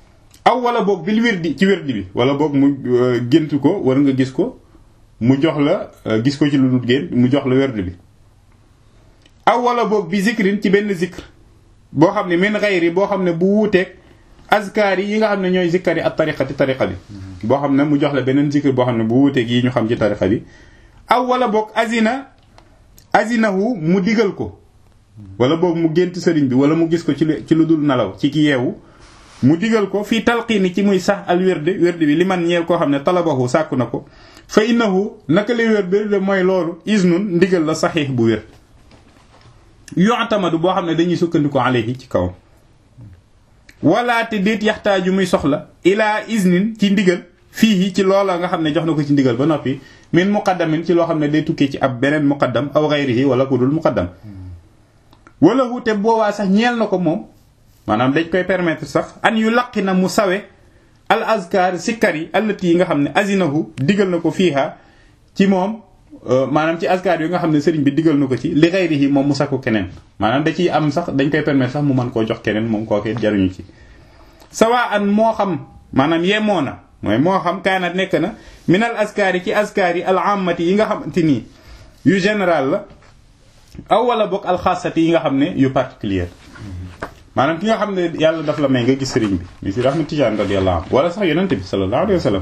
aw wala boog bil wirdi ci wirdi bi wala boog mu gént ko wala nga gis ko mu jox la gis ko ci lu dul gént mu jox la wirdi bi aw wala boog bi zikrin ci benn zikr boo xam ne min xayri boo xam ne bu wuuteeg azkaar yi nga xam ne ñooy zikkari ak tariqati tariqa bi boo xam ne mu jox la beneen zikr boo xam ne bu wuuteeg yi ñu xam ci tariqa bi aw wala boog azina azinahu mu digal ko wala boog mu gént sëriñ bi wala mu gis ko ci ci lu dul nelaw ci ki yeewu mu digal ko fii talqiini ci muy sax al wérde wérde bi li man ñeel koo xam ne talabahu sàkku na ko fa innahu naka lay wér wérde mooy loolu isnun ndigal la saxiix bu wér yu'tamadu boo xam ne dañuy sukkandiku alayhi ci kawam wala te déet yaxtaaju muy soxla ilaa isnin ci ndigal fii ci loola nga xam ne jox na ko ci ndigal ba noppi min muqaddamin ci loo xam ne day tukkee ci ab beneen muqaddam aw gayrihi wala ku dul muqaddam wala wute boobaa sax ñeel na ko moom maanaam dañ koy permettre sax an yu laqi na mu sawe al azkar sikkar yi allati yi nga xam ne azinahu digal na ko fiiha ci moom maanaam ci azkar yi nga xam ne sëriñ bi digal na ko ci li gayrihi moom mu sakku keneen maanaam da ciy am sax dañ koy permettre sax mu mën koo jox keneen moom kookee jaruñu ci sawa an moo xam maanaam yemoo na mooy moo xam kaanat nekk na minal azkar yi ci azkar yi al ammati yi nga xamante nii yu général la aw wala bokk alxaasati yi nga xam ne yu particulier maanaam ki nga xam ne yàlla daf la may nga gis sëriñ bi mi si Ahmad Tijaan radiyallahu anhu wala sax yonent bi sallallahu alayhi wa sallam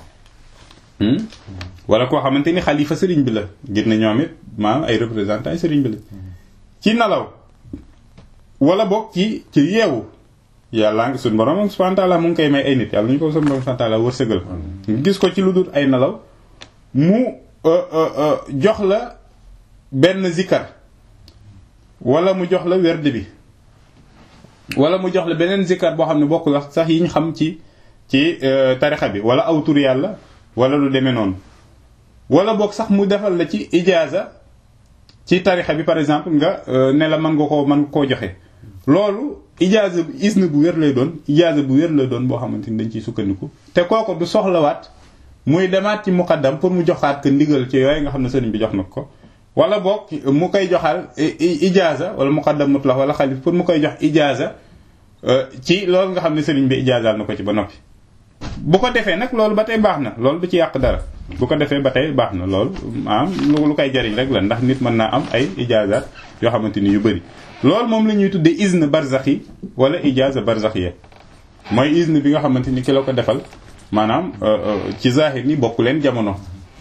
wala koo xamante ni xalifa sëriñ bi la gis na ñoom it maanaam ay représentant sëriñ bi la ci nalaw wala bokk ci ci yeewu yàlla ngi suñu borom subhanahu wa ta'ala mu ngi koy may ay nit yàlla ñu ko suñu borom subhanahu wa ta'ala wërsëgal nga gis ko ci lu dul ay nalaw mu jox la benn zikar wala mu jox la werd bi wala mu jox la beneen zikar boo xam ne bokkul wax sax yi ñu xam ci ci tarixa bi wala aw tur yàlla wala lu demee noonu wala boog sax mu defal la ci ijaaza ci tarixa bi par exemple nga ne la mën nga koo mën nga koo joxe loolu ijaaza isna bu wér lay doon ijaaza bu wér lay doon boo xamante ni dañ ciy sukkandiku te kooku du soxlawaat muy demaat ci muqaddam pour mu joxaat ko ndigal ci yooyu nga xam ne sëriñ bi jox na ko wala boog mu koy joxal ijaaza wala muqaddam mutlaq wala xalif pour mu koy jox ijaaza ci loolu nga xam ne sëriñ bi ijaazaal na ko ci ba noppi bu ko defee nag loolu ba tey baax na loolu du ci yàq dara bu ko defee ba tey baax na loolu maanaam lu koy jariñ rek la ndax nit mën naa am ay ijaazaat yoo xamante ni yu bëri loolu moom la ñuy tuddee izn barzaxi wala ijaaza barzaxiya mooy izn bi nga xamante ni ki la ko defal maanaam ci zahir ni bokku leen jamono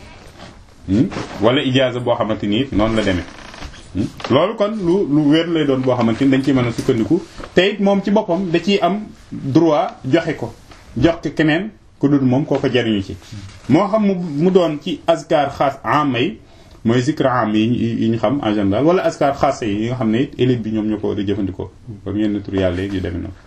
wala ijaaza boo xamante ni noonu la demee loolu kon lu lu wér lay doon boo xamante ni dañ ciy mën a sukkandiku te it moom ci boppam da ciy am droit joxe ko jox ko keneen ku dul moom koo ko jariñu ci moo xam mu doon ci azkar xaas ama yi mooy zikr am yi yi ñu xam en général wala azkar xaas yi nga xam ne it élite bi ñoom ñoo ko war a jëfandikoo comme yenn tur yàlla yi yu demee noonu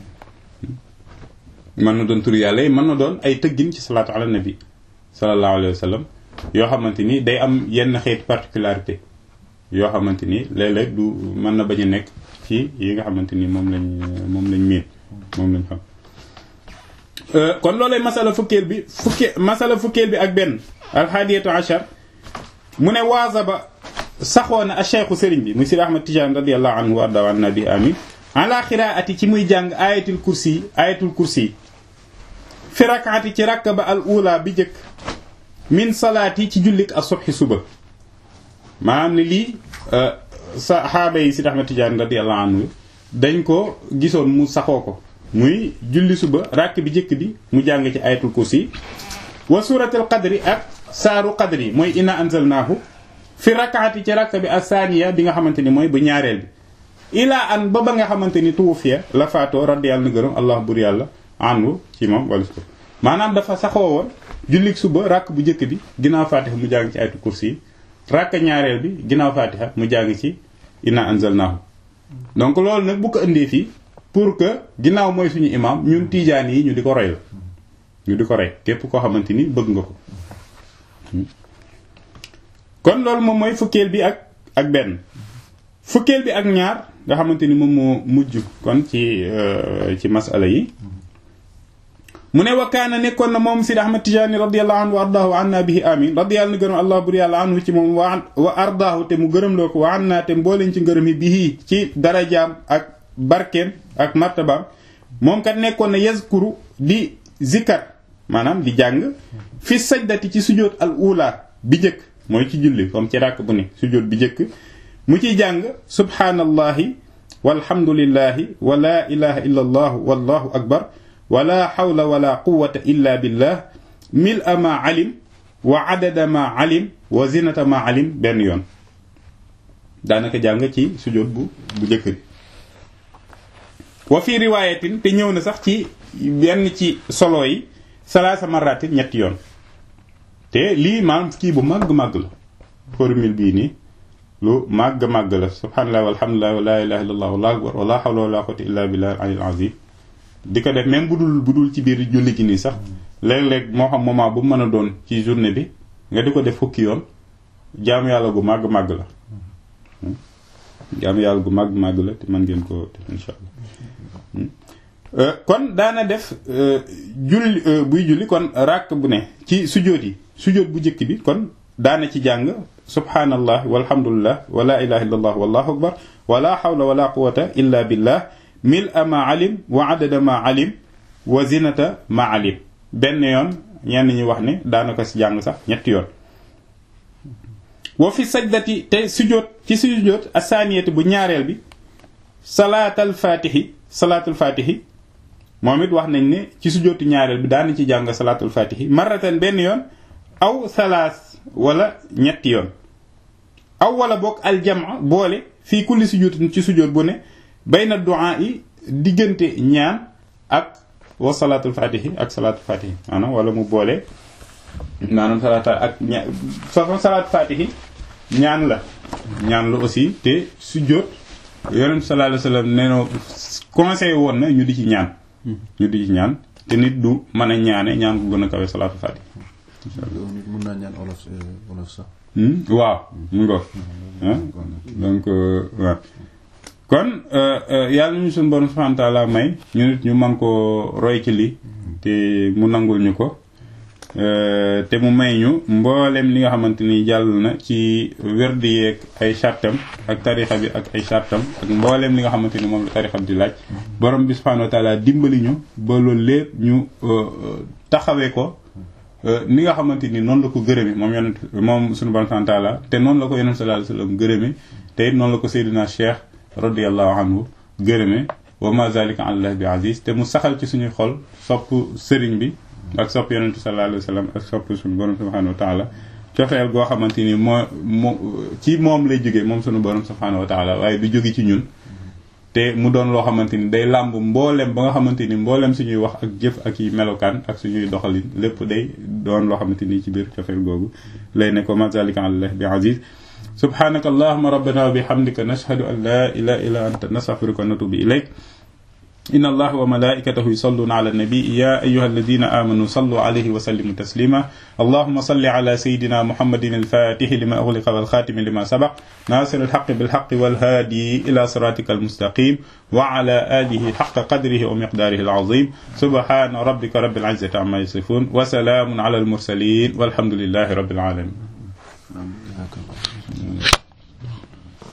mën na doon tur yàlla yi mën na doon ay tëggin ci salaatu ala nabi sallallahu alayhi wa sallam yoo xamante ni day am yenn xeeti particularité yoo xamante ni léeg-léeg du mën na bañ a nekk ci yi nga xamante ni moom lañ moom lañ miin moom lañ xam kon loolay masala fukkeel bi fukkee masala fukkeel bi ak benn alxaadiyatu achar mu ne waazaba saxoona a cheikhu sëriñ bi muy sidi ahmad tijaan radiallahu anhu wa arda an nabi amin ala xiraati ci muy jàng ayatul kursi ayatul kursi fi rakaati ci rakk ba al ula bi jëkk min salaati ci jullik a subhi suba maanaam ne lii saxaaba yi sidi ahmad tijaan radiallahu anhu dañ ko gisoon mu saxoo ko muy julli suba rakk bi jëkk bi mu jàng ci ayatul kursi wa suratul qadri ak saaru qadri mooy inna anzalnaahu fi rakaati ci rakk bi asaniya bi nga xamante ni mooy bu ñaareel bi ilaa an ba ba nga xamante ni tuwufiya la faatoo raddi yàlla na gërëm allah bur yàlla anhu ci moom wala ko maanaam dafa saxoo woon jullik suba rakk bu jëkk bi ginnaaw fatiha mu jàng ci ayatul kursi yi rakk ñaareel bi ginnaaw fatiha mu jàng ci inna anzalnaahu donc loolu nag bu ko indee fii pour que ginnaaw mooy suñu imam ñun tiijaan yi ñu di ko roy la ñu di ko roy képp koo xamante ni bëgg nga ko kon loolu moom mooy fukkeel bi ak ak benn fukkeel bi ak ñaar nga xamante ni moom moo mujj kon ci ci masala yi mu ne wa kaana nekkoon na moom Sidi Ahmad Tijaani radiyallahu anhu wa ardaahu wa anna bihi amin radiyallahu na gërëm allah bur yàlla anhu ci moom wa wa ardaahu te mu gërëm loo ko wa anna te mbooleen ci ngërëm yi bihi ci darajaam ak barkeem ak martabaam moom kat nekkoon na yazkuru di zikar maanaam di jàng fi sajdati ci sujjóot al ula bi njëkk mooy ci julli comme ci ràkk bu ne sujjóot bi njëkk mu ciy jàng subhaanallahi walhamdulillahi wa la ilaha illa allah wallahu akbar wala hawla wala quwwata illa billah mil a ma alim wa adada ma alim wa zinata ma alim benn yoon daanaka jàng ci sujjóot bu bu njëkk bi wa fi riwaayatin te ñëw na sax ci benn ci solo yi salaasa maratin ñetti yoon te lii maanaam kii bu màgg-màgg la formule bii nii lu màgg-màgg la subhanallah walhamdulillah wa la ilaha illallah wallahu akbar wala hawla wala quwwata illa billah al azim di ko def même bu dul bu dul ci biir julli gi nii sax léeg-léeg moo xam moment bu mën a doon ci journée bi nga di ko def fukki yoon jaamu yàlla gu màgg-màgg la jaamu yàlla gu màgg-màgg la te mën ngeen ko def insha allah kon daana def julli buy julli kon ràkk bu ne ci sujóot yi sujóot bu njëkk bi kon daana ci jàng subhanallah walhamdulillah wa la ilaha illallah wallahu akbar wala hawla wala quwwata illa billah mil a ma alim wa adada ma alim wa zinata ma alim benn yoon ñenn ñi wax ne daana ko ci jàng sax ñetti yoon wa fi sajdati te sujóot ci sujóot asaniyati bu ñaareel bi salaatal fatihi salaatul fatihi moom it wax nañ ne ci sujjóotu ñaareel bi daana ci jàng salaatul fatihi marratan benn yoon aw salaas wala ñetti yoon aw wala bokk aljama boole fii kulli sujjóotin ci sujjóot bu ne bayna du'a yi diggante ñaan ak wa salaatul fatihi ak salaatul fatihi maanaam wala mu boole maanaam salaata ak ña salaatul fatihi ñaan la ñaan la aussi te sujjóot yonent sallallahu alayhi wasallam nee na conseil woon na ñu di ci ñaan ñu di ci ñaan te nit du mën a ñaane ñaan ko gën a kawe salaatu fatiha nit mën naa ñaan olof olof sax waaw mu ngo donc waaw kon yàlla ñu suñu borom subhanahu wa ta'ala may ñu nit ñu man ko roy ci li te mu nangul ñu ko te mu may ñu mboolem li nga xamante ni jàll na ci werdi yeeg ay chartam ak tarixa bi ak ay chartam ak mboolem li nga xamante ni moom la tarixa bi di laaj borom bi subhanahu wa taala dimbali ñu ba loolu lépp ñu taxawee ko ni nga xamante ni noonu la ko gërëme moom yonent moom suñu borom subhanahu wa taala te noonu la ko yonent sallallahu alayhi wasallam gërëme te it noonu la ko Seydina Cheikh radiyallahu anhu gërëme wa ma zalika allah bi aziz te mu saxal ci suñuy xol sopp sëriñ bi ak sopp yonentu sallallahu alayhi wa sallam ak sopp suñu borom subhanahu wa taala cofeel goo xamante ni moo moo ci moom lay jógee moom suñu borom subhanahu wa taala waaye du jóge ci ñun te mu doon loo xamante ni day làmb mboolem ba nga xamante ni mboolem suñuy wax ak jëf ak yi melokaan ak suñuy doxalin lépp day doon loo xamante ni ci biir cofeel googu lay ne ko ma zalika allah bi aziz subhanaka allahumma rabbana wa bihamdika nashhadu an la ilaha illa anta nastaghfiruka wa natubu ilayk إن الله وملائكته يصلون على النبي يا أيها الذين آمنوا صلوا عليه وسلموا تسليما اللهم صل على سيدنا محمد الفاتح لما أغلق والخاتم لما سبق ناصر الحق بالحق والهادي إلى صراطك المستقيم وعلى آله حق قدره ومقداره العظيم سبحان ربك رب العزة عما يصفون وسلام على المرسلين والحمد لله رب العالمين